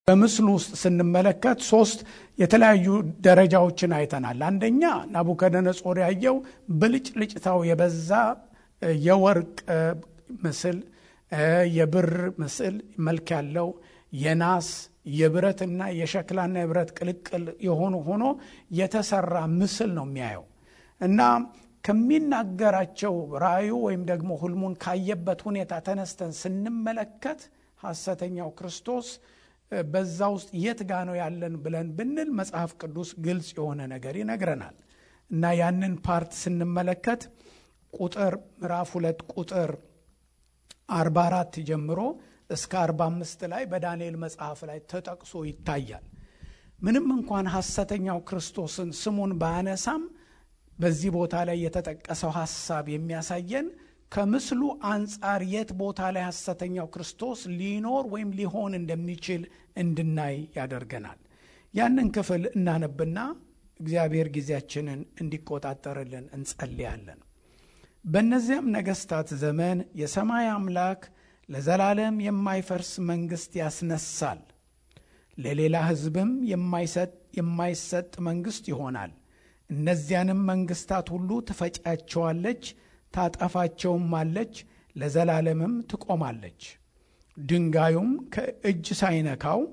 በምስሉ ውስጥ ስንመለከት ሶስት የተለያዩ ደረጃዎችን አይተናል። አንደኛ ናቡከደነጾር ያየው ብልጭልጭታው የበዛ የወርቅ ምስል፣ የብር ምስል መልክ ያለው የናስ የብረትና የሸክላና የብረት ቅልቅል የሆኑ ሆኖ የተሰራ ምስል ነው የሚያየው እና ከሚናገራቸው ራእዩ ወይም ደግሞ ህልሙን ካየበት ሁኔታ ተነስተን ስንመለከት ሐሰተኛው ክርስቶስ በዛ ውስጥ የት ጋ ነው ያለን ብለን ብንል መጽሐፍ ቅዱስ ግልጽ የሆነ ነገር ይነግረናል እና ያንን ፓርት ስንመለከት ቁጥር ምዕራፍ ሁለት ቁጥር 44 ጀምሮ እስከ 45 ላይ በዳንኤል መጽሐፍ ላይ ተጠቅሶ ይታያል። ምንም እንኳን ሐሰተኛው ክርስቶስን ስሙን ባያነሳም በዚህ ቦታ ላይ የተጠቀሰው ሐሳብ የሚያሳየን ከምስሉ አንጻር የት ቦታ ላይ ሐሰተኛው ክርስቶስ ሊኖር ወይም ሊሆን እንደሚችል እንድናይ ያደርገናል። ያንን ክፍል እናነብና እግዚአብሔር ጊዜያችንን እንዲቆጣጠርልን እንጸልያለን። በእነዚያም ነገሥታት ዘመን የሰማይ አምላክ ለዘላለም የማይፈርስ መንግሥት ያስነሳል፣ ለሌላ ሕዝብም የማይሰጥ መንግሥት ይሆናል። እነዚያንም መንግሥታት ሁሉ ትፈጫቸዋለች፣ ታጠፋቸውም አለች፣ ለዘላለምም ትቆማለች። ድንጋዩም ከእጅ ሳይነካው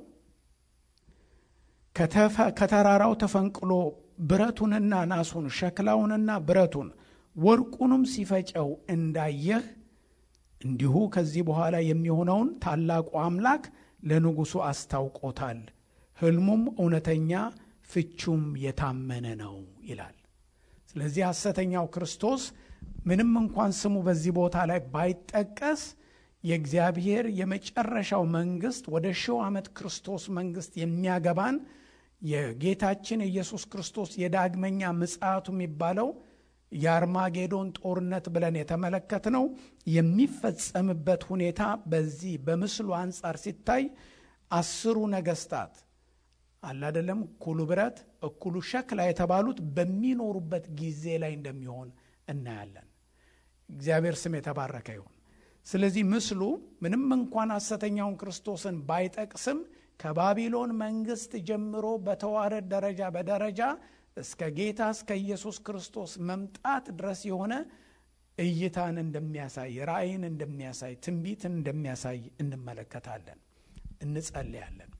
ከተራራው ተፈንቅሎ ብረቱንና ናሱን ሸክላውንና ብረቱን ወርቁንም ሲፈጨው እንዳየህ እንዲሁ ከዚህ በኋላ የሚሆነውን ታላቁ አምላክ ለንጉሡ አስታውቆታል። ሕልሙም እውነተኛ ፍቹም የታመነ ነው ይላል። ስለዚህ ሐሰተኛው ክርስቶስ ምንም እንኳን ስሙ በዚህ ቦታ ላይ ባይጠቀስ የእግዚአብሔር የመጨረሻው መንግስት ወደ ሺው ዓመት ክርስቶስ መንግስት የሚያገባን የጌታችን የኢየሱስ ክርስቶስ የዳግመኛ ምጽአቱ የሚባለው የአርማጌዶን ጦርነት ብለን የተመለከትነው የሚፈጸምበት ሁኔታ በዚህ በምስሉ አንጻር ሲታይ አስሩ ነገስታት አላደለም እኩሉ ብረት እኩሉ ሸክላ የተባሉት በሚኖሩበት ጊዜ ላይ እንደሚሆን እናያለን። እግዚአብሔር ስም የተባረከ ይሁን። ስለዚህ ምስሉ ምንም እንኳን ሐሰተኛውን ክርስቶስን ባይጠቅስም ከባቢሎን መንግስት ጀምሮ በተዋረድ ደረጃ በደረጃ እስከ ጌታ እስከ ኢየሱስ ክርስቶስ መምጣት ድረስ የሆነ እይታን እንደሚያሳይ ራእይን እንደሚያሳይ ትንቢትን እንደሚያሳይ እንመለከታለን። እንጸልያለን።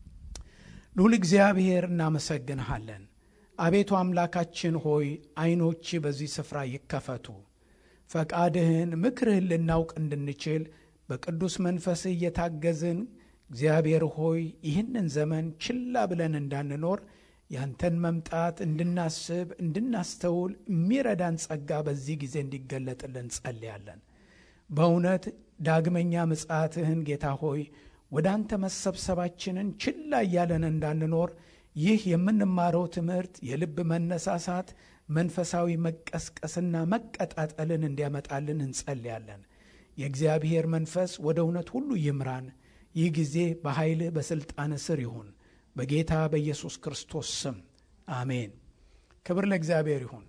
ልዑል እግዚአብሔር እናመሰግንሃለን። አቤቱ አምላካችን ሆይ ዓይኖች በዚህ ስፍራ ይከፈቱ፣ ፈቃድህን ምክርህን ልናውቅ እንድንችል በቅዱስ መንፈስህ እየታገዝን እግዚአብሔር ሆይ ይህንን ዘመን ችላ ብለን እንዳንኖር ያንተን መምጣት እንድናስብ እንድናስተውል የሚረዳን ጸጋ በዚህ ጊዜ እንዲገለጥልን ጸልያለን። በእውነት ዳግመኛ ምጽአትህን ጌታ ሆይ ወደ አንተ መሰብሰባችንን ችላ እያለን እንዳንኖር ይህ የምንማረው ትምህርት የልብ መነሳሳት፣ መንፈሳዊ መቀስቀስና መቀጣጠልን እንዲያመጣልን እንጸልያለን። የእግዚአብሔር መንፈስ ወደ እውነት ሁሉ ይምራን። ይህ ጊዜ በኃይልህ በሥልጣን ስር ይሁን። በጌታ በኢየሱስ ክርስቶስ ስም አሜን። ክብር ለእግዚአብሔር ይሁን።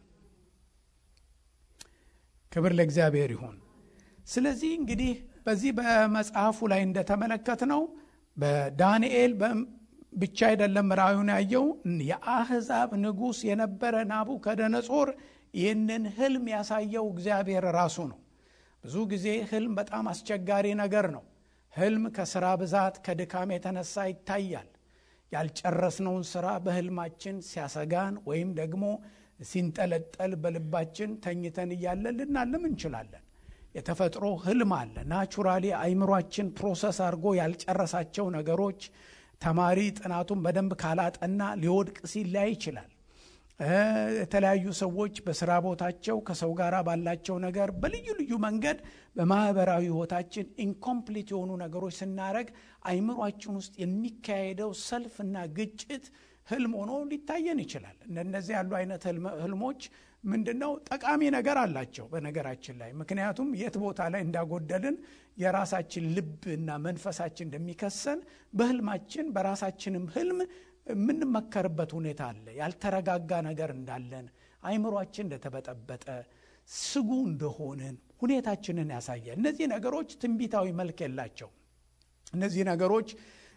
ክብር ለእግዚአብሔር ይሁን። ስለዚህ እንግዲህ በዚህ በመጽሐፉ ላይ እንደተመለከትነው በዳንኤል ብቻ አይደለም ራእዩን ያየው የአሕዛብ ንጉሥ የነበረ ናቡከደነጾር ይህንን ህልም ያሳየው እግዚአብሔር ራሱ ነው። ብዙ ጊዜ ህልም በጣም አስቸጋሪ ነገር ነው። ህልም ከስራ ብዛት ከድካም የተነሳ ይታያል። ያልጨረስነውን ስራ በህልማችን ሲያሰጋን ወይም ደግሞ ሲንጠለጠል በልባችን ተኝተን እያለን ልናልም እንችላለን። የተፈጥሮ ህልም አለ። ናቹራሊ አይምሯችን ፕሮሰስ አድርጎ ያልጨረሳቸው ነገሮች ተማሪ ጥናቱን በደንብ ካላጠና ሊወድቅ ሲል ሊያይ ይችላል። የተለያዩ ሰዎች በስራ ቦታቸው ከሰው ጋር ባላቸው ነገር በልዩ ልዩ መንገድ በማህበራዊ ህይወታችን ኢንኮምፕሊት የሆኑ ነገሮች ስናደረግ አይምሯችን ውስጥ የሚካሄደው ሰልፍና ግጭት ህልም ሆኖ ሊታየን ይችላል። እንደነዚህ ያሉ አይነት ህልሞች ምንድን ነው ጠቃሚ ነገር አላቸው በነገራችን ላይ ምክንያቱም የት ቦታ ላይ እንዳጎደልን የራሳችን ልብ እና መንፈሳችን እንደሚከሰን በህልማችን በራሳችንም ህልም የምንመከርበት ሁኔታ አለ። ያልተረጋጋ ነገር እንዳለን አይምሯችን እንደተበጠበጠ ስጉ እንደሆንን ሁኔታችንን ያሳያል። እነዚህ ነገሮች ትንቢታዊ መልክ የላቸው። እነዚህ ነገሮች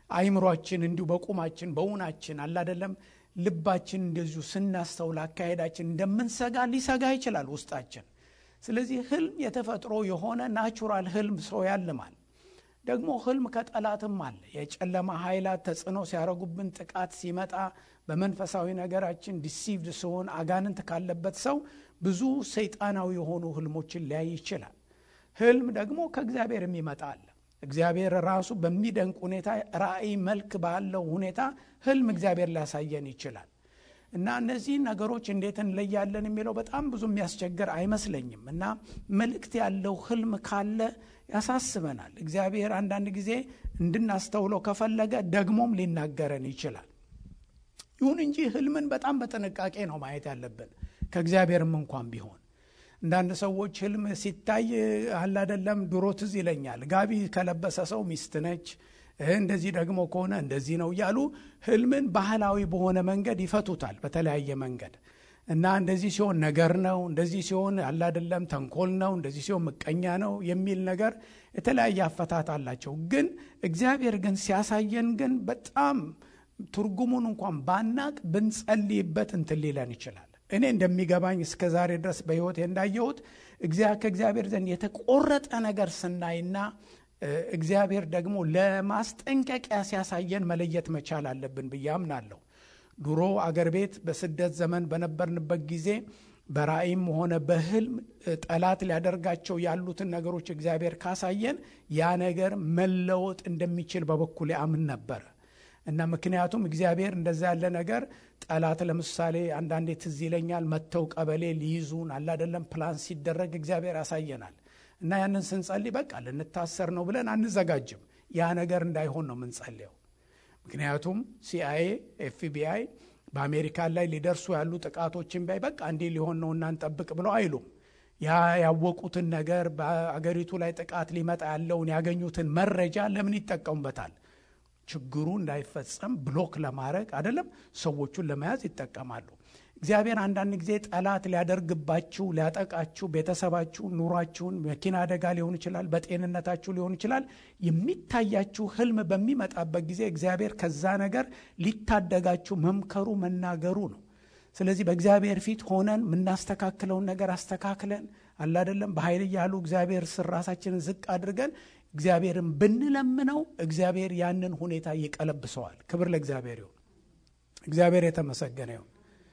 አይምሯችን እንዲሁ በቁማችን በውናችን አላደለም ልባችን እንደዚሁ ስናስተውል አካሄዳችን እንደምንሰጋ ሊሰጋ ይችላል ውስጣችን። ስለዚህ ህልም የተፈጥሮ የሆነ ናቹራል ህልም ሰው ያልማል። ደግሞ ህልም ከጠላትም አለ። የጨለማ ኃይላት ተጽዕኖ ሲያደርጉብን፣ ጥቃት ሲመጣ፣ በመንፈሳዊ ነገራችን ዲሲቭድ ሲሆን፣ አጋንንት ካለበት ሰው ብዙ ሰይጣናዊ የሆኑ ህልሞችን ሊያይ ይችላል። ህልም ደግሞ ከእግዚአብሔር የሚመጣ አለ። እግዚአብሔር ራሱ በሚደንቅ ሁኔታ ራእይ መልክ ባለው ሁኔታ ህልም እግዚአብሔር ሊያሳየን ይችላል። እና እነዚህ ነገሮች እንዴት እንለያለን የሚለው በጣም ብዙ የሚያስቸግር አይመስለኝም። እና መልእክት ያለው ህልም ካለ ያሳስበናል። እግዚአብሔር አንዳንድ ጊዜ እንድናስተውለው ከፈለገ ደግሞም ሊናገረን ይችላል። ይሁን እንጂ ህልምን በጣም በጥንቃቄ ነው ማየት ያለብን ከእግዚአብሔርም እንኳን ቢሆን አንዳንድ ሰዎች ህልም ሲታይ አላደለም ድሮ ትዝ ይለኛል ጋቢ ከለበሰ ሰው ሚስት ነች፣ እንደዚህ ደግሞ ከሆነ እንደዚህ ነው እያሉ ህልምን ባህላዊ በሆነ መንገድ ይፈቱታል በተለያየ መንገድ እና እንደዚህ ሲሆን ነገር ነው፣ እንደዚህ ሲሆን አላደለም ተንኮል ነው፣ እንደዚህ ሲሆን ምቀኛ ነው የሚል ነገር የተለያየ አፈታት አላቸው። ግን እግዚአብሔር ግን ሲያሳየን ግን በጣም ትርጉሙን እንኳን ባናቅ ብንጸልይበት እንትን ሊለን ይችላል። እኔ እንደሚገባኝ እስከ ዛሬ ድረስ በሕይወቴ እንዳየሁት ከእግዚአብሔር ዘንድ የተቆረጠ ነገር ስናይና እግዚአብሔር ደግሞ ለማስጠንቀቂያ ሲያሳየን መለየት መቻል አለብን ብዬ አምናለሁ። ድሮ አገር ቤት በስደት ዘመን በነበርንበት ጊዜ በራእይም ሆነ በህልም ጠላት ሊያደርጋቸው ያሉትን ነገሮች እግዚአብሔር ካሳየን ያ ነገር መለወጥ እንደሚችል በበኩሌ አምን ነበረ እና ምክንያቱም እግዚአብሔር እንደዛ ያለ ነገር ጠላት ለምሳሌ አንዳንዴ ትዝ ይለኛል መጥተው ቀበሌ ሊይዙን አላደለም ፕላን ሲደረግ እግዚአብሔር ያሳየናል እና ያንን ስንጸልይ በቃ ልንታሰር ነው ብለን አንዘጋጅም። ያ ነገር እንዳይሆን ነው የምንጸልየው። ምክንያቱም ሲአይኤ፣ ኤፍቢአይ በአሜሪካን ላይ ሊደርሱ ያሉ ጥቃቶችን ቢያይ በቃ እንዲህ ሊሆን ነው እናንጠብቅ ብለው አይሉም። ያ ያወቁትን ነገር በአገሪቱ ላይ ጥቃት ሊመጣ ያለውን ያገኙትን መረጃ ለምን ይጠቀሙበታል? ችግሩ እንዳይፈጸም ብሎክ ለማድረግ አይደለም፣ ሰዎቹን ለመያዝ ይጠቀማሉ። እግዚአብሔር አንዳንድ ጊዜ ጠላት ሊያደርግባችሁ፣ ሊያጠቃችሁ፣ ቤተሰባችሁ፣ ኑሯችሁን፣ መኪና አደጋ ሊሆን ይችላል፣ በጤንነታችሁ ሊሆን ይችላል። የሚታያችሁ ህልም በሚመጣበት ጊዜ እግዚአብሔር ከዛ ነገር ሊታደጋችሁ መምከሩ መናገሩ ነው። ስለዚህ በእግዚአብሔር ፊት ሆነን የምናስተካክለውን ነገር አስተካክለን አላደለም በኃይል እያሉ እግዚአብሔር ስር ራሳችንን ዝቅ አድርገን እግዚአብሔርን ብንለምነው እግዚአብሔር ያንን ሁኔታ ይቀለብሰዋል። ክብር ለእግዚአብሔር ይሁን። እግዚአብሔር የተመሰገነ ይሁን።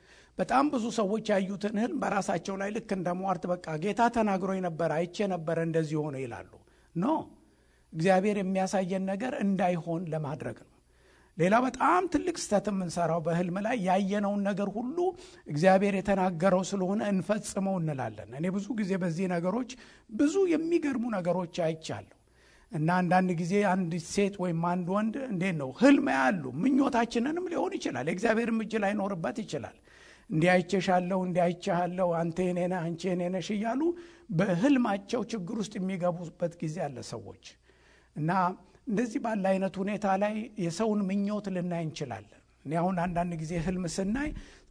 በጣም ብዙ ሰዎች ያዩትን ህልም በራሳቸው ላይ ልክ እንደ ሟርት በቃ ጌታ ተናግሮኝ ነበረ አይቼ ነበረ እንደዚህ ሆነ ይላሉ። ኖ እግዚአብሔር የሚያሳየን ነገር እንዳይሆን ለማድረግ ነው። ሌላ በጣም ትልቅ ስህተት የምንሰራው በህልም ላይ ያየነውን ነገር ሁሉ እግዚአብሔር የተናገረው ስለሆነ እንፈጽመው እንላለን። እኔ ብዙ ጊዜ በዚህ ነገሮች ብዙ የሚገርሙ ነገሮች አይቻለሁ። እና አንዳንድ ጊዜ አንድ ሴት ወይም አንድ ወንድ እንዴት ነው ህልም ያሉ ምኞታችንንም ሊሆን ይችላል። የእግዚአብሔርም እጅ ላይኖርበት ይችላል። እንዲህ አይቼሻለሁ፣ እንዲህ አይቼሃለሁ፣ አንተ የኔ ነህ፣ አንቺ የኔ ነሽ እያሉ በህልማቸው ችግር ውስጥ የሚገቡበት ጊዜ አለ ሰዎች እና እንደዚህ ባለ አይነት ሁኔታ ላይ የሰውን ምኞት ልናይ እንችላለን። እኔ አሁን አንዳንድ ጊዜ ህልም ስናይ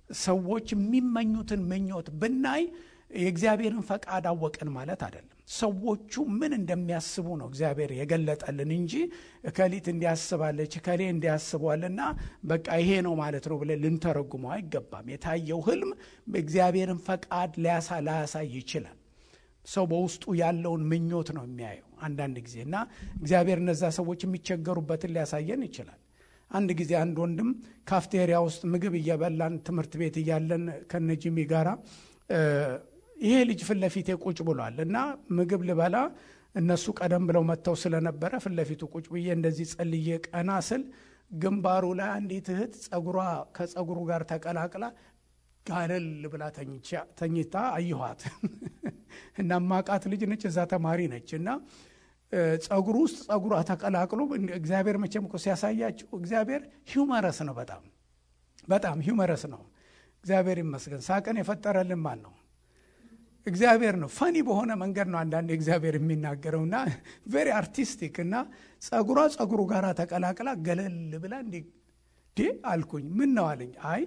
ሰዎች የሚመኙትን ምኞት ብናይ የእግዚአብሔርን ፈቃድ አወቅን ማለት አይደለም። ሰዎቹ ምን እንደሚያስቡ ነው እግዚአብሔር የገለጠልን እንጂ እከሊት እንዲያስባለች እከሌ እንዲያስቧልና በቃ ይሄ ነው ማለት ነው ብለን ልንተረጉመው አይገባም። የታየው ህልም እግዚአብሔርን ፈቃድ ሊያሳ ላያሳይ ይችላል። ሰው በውስጡ ያለውን ምኞት ነው የሚያየው አንዳንድ ጊዜ እና እግዚአብሔር እነዛ ሰዎች የሚቸገሩበትን ሊያሳየን ይችላል። አንድ ጊዜ አንድ ወንድም ካፍቴሪያ ውስጥ ምግብ እየበላን ትምህርት ቤት እያለን ከነጂሚ ጋራ ይሄ ልጅ ፊት ለፊቴ ቁጭ ብሏል እና ምግብ ልበላ እነሱ ቀደም ብለው መጥተው ስለነበረ ፊት ለፊቱ ቁጭ ብዬ እንደዚህ ጸልዬ ቀና ስል ግንባሩ ላይ አንዲት እህት ጸጉሯ ከጸጉሩ ጋር ተቀላቅላ ጋለል ብላ ተኝታ አየኋት እና ማቃት ልጅ ነች፣ እዛ ተማሪ ነች እና ጸጉሩ ውስጥ ጸጉሯ ተቀላቅሎ እግዚአብሔር መቼም እኮ ሲያሳያችሁ እግዚአብሔር ሂውመረስ ነው። በጣም በጣም ሂውመረስ ነው። እግዚአብሔር ይመስገን። ሳቅን የፈጠረልን ማን ነው? እግዚአብሔር ነው። ፈኒ በሆነ መንገድ ነው አንዳንድ እግዚአብሔር የሚናገረው እና ቬሪ አርቲስቲክ እና ጸጉሯ ጸጉሩ ጋር ተቀላቅላ ገለል ብላ እንዲ አልኩኝ። ምን ነው አለኝ። አይ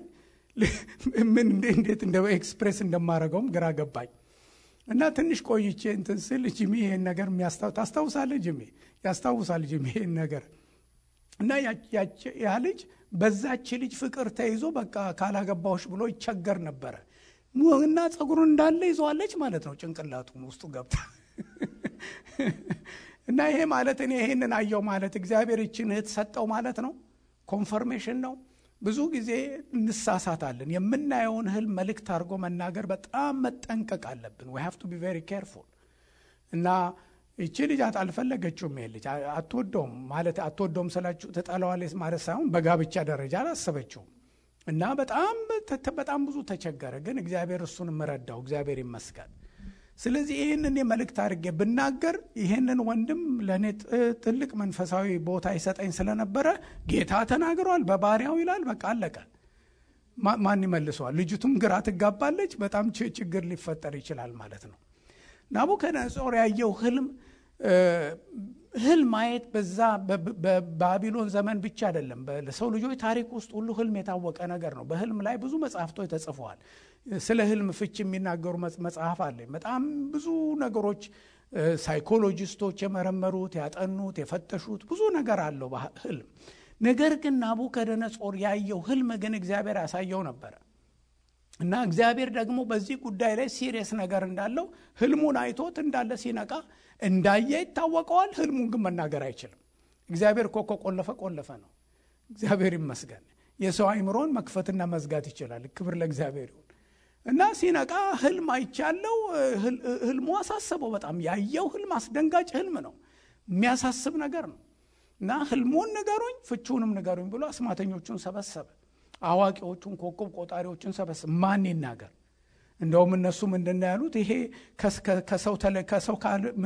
ምን እንዴት እንደ ኤክስፕሬስ እንደማደርገውም ግራ ገባኝ። እና ትንሽ ቆይቼ እንትን ስል ጅሚ ይሄን ነገር ታስታውሳለህ? ጅሚ ያስታውሳል። ጅሚ ይሄን ነገር እና ያ ልጅ በዛች ልጅ ፍቅር ተይዞ በቃ ካላገባዎች ብሎ ይቸገር ነበረ እና ጸጉሩን እንዳለ ይዘዋለች ማለት ነው ጭንቅላቱን ውስጡ ገብታ እና ይሄ ማለት እኔ ይሄንን አየው ማለት እግዚአብሔር ይችን እህት ሰጠው ማለት ነው ኮንፈርሜሽን ነው ብዙ ጊዜ እንሳሳታለን የምናየውን ህልም መልእክት አድርጎ መናገር በጣም መጠንቀቅ አለብን ዊ ሃቭ ቱ ቢ ቬሪ ኬርፉል እና ይቺ ልጅ አልፈለገችውም ይሄ ልጅ አትወደውም ማለት አትወደውም ስላችሁ ትጠላዋለች ማለት ሳይሆን በጋብቻ ደረጃ አላሰበችውም እና በጣም በጣም ብዙ ተቸገረ ግን እግዚአብሔር እሱን ምረዳው እግዚአብሔር ይመስገን ስለዚህ ይህንን የመልእክት አድርጌ ብናገር ይህንን ወንድም ለእኔ ትልቅ መንፈሳዊ ቦታ ይሰጠኝ ስለነበረ ጌታ ተናግሯል በባሪያው ይላል በቃ አለቀ ማን ይመልሰዋል ልጅቱም ግራ ትጋባለች በጣም ችግር ሊፈጠር ይችላል ማለት ነው ናቡከደነጾር ያየው ህልም ህልም ማየት በዛ በባቢሎን ዘመን ብቻ አይደለም ለሰው ልጆች ታሪክ ውስጥ ሁሉ ህልም የታወቀ ነገር ነው በህልም ላይ ብዙ መጽሐፍቶች ተጽፈዋል ስለ ህልም ፍች የሚናገሩ መጽሐፍ አለኝ በጣም ብዙ ነገሮች ሳይኮሎጂስቶች የመረመሩት ያጠኑት የፈተሹት ብዙ ነገር አለው ህልም ነገር ግን ናቡከደነጾር ያየው ህልም ግን እግዚአብሔር ያሳየው ነበረ እና እግዚአብሔር ደግሞ በዚህ ጉዳይ ላይ ሲሪየስ ነገር እንዳለው ህልሙን አይቶት እንዳለ ሲነቃ እንዳየ ይታወቀዋል ህልሙን ግን መናገር አይችልም እግዚአብሔር እኮ ከቆለፈ ቆለፈ ነው እግዚአብሔር ይመስገን የሰው አይምሮን መክፈትና መዝጋት ይችላል ክብር ለእግዚአብሔር ይሁን እና ሲነቃ ህልም አይቻለው ህልሙ አሳሰበው በጣም ያየው ህልም አስደንጋጭ ህልም ነው የሚያሳስብ ነገር ነው እና ህልሙን ንገሩኝ ፍቹንም ንገሩኝ ብሎ አስማተኞቹን ሰበሰበ አዋቂዎቹን ኮከብ ቆጣሪዎችን ሰበሰበ ማን ይናገር እንደውም እነሱ ምንድን ያሉት ይሄ ከሰው ከሰው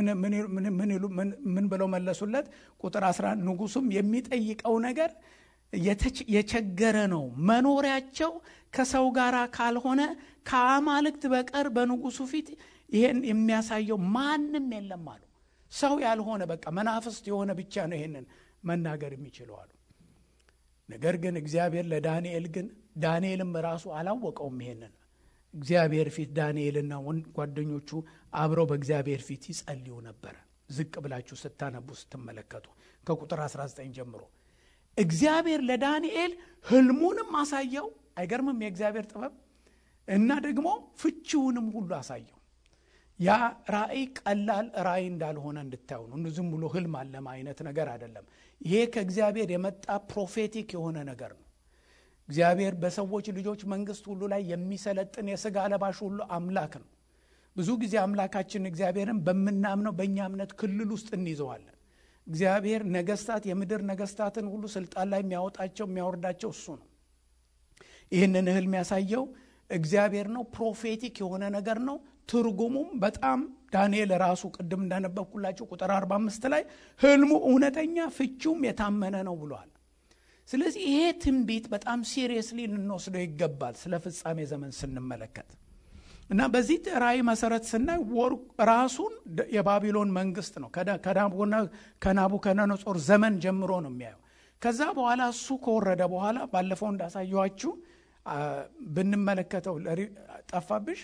ምን ብለው መለሱለት ቁጥር 11 ንጉሱም የሚጠይቀው ነገር የቸገረ ነው መኖሪያቸው ከሰው ጋር ካልሆነ ከአማልክት በቀር በንጉሱ ፊት ይሄን የሚያሳየው ማንም የለም አሉ ሰው ያልሆነ በቃ መናፍስት የሆነ ብቻ ነው ይሄንን መናገር የሚችለው አሉ ነገር ግን እግዚአብሔር ለዳንኤል ግን ዳንኤልም ራሱ አላወቀውም ይሄንን እግዚአብሔር ፊት ዳንኤልና ጓደኞቹ አብረው በእግዚአብሔር ፊት ይጸልዩ ነበረ ዝቅ ብላችሁ ስታነቡ ስትመለከቱ ከቁጥር 19 ጀምሮ እግዚአብሔር ለዳንኤል ህልሙንም አሳየው አይገርምም የእግዚአብሔር ጥበብ እና ደግሞ ፍቺውንም ሁሉ አሳየው ያ ራእይ ቀላል ራእይ እንዳልሆነ እንድታዩ ነው ዝም ብሎ ህልም አለማ አይነት ነገር አይደለም ይሄ ከእግዚአብሔር የመጣ ፕሮፌቲክ የሆነ ነገር ነው እግዚአብሔር በሰዎች ልጆች መንግስት ሁሉ ላይ የሚሰለጥን የስጋ ለባሽ ሁሉ አምላክ ነው ብዙ ጊዜ አምላካችን እግዚአብሔርን በምናምነው በእኛ እምነት ክልል ውስጥ እንይዘዋለን እግዚአብሔር ነገስታት የምድር ነገስታትን ሁሉ ስልጣን ላይ የሚያወጣቸው የሚያወርዳቸው እሱ ነው ይህንን እህል የሚያሳየው እግዚአብሔር ነው ፕሮፌቲክ የሆነ ነገር ነው ትርጉሙም በጣም ዳንኤል ራሱ ቅድም እንዳነበብኩላቸው ቁጥር 45 ላይ ህልሙ እውነተኛ ፍቹም የታመነ ነው ብሏል ስለዚህ ይሄ ትንቢት በጣም ሲሪየስሊ ልንወስደው ይገባል ስለ ፍጻሜ ዘመን ስንመለከት እና በዚህ ራእይ መሰረት ስናይ ራሱን የባቢሎን መንግስት ነው ከናቡከደነጾር ዘመን ጀምሮ ነው የሚያየው ከዛ በኋላ እሱ ከወረደ በኋላ ባለፈው እንዳሳየኋችሁ ብንመለከተው ጠፋብሽ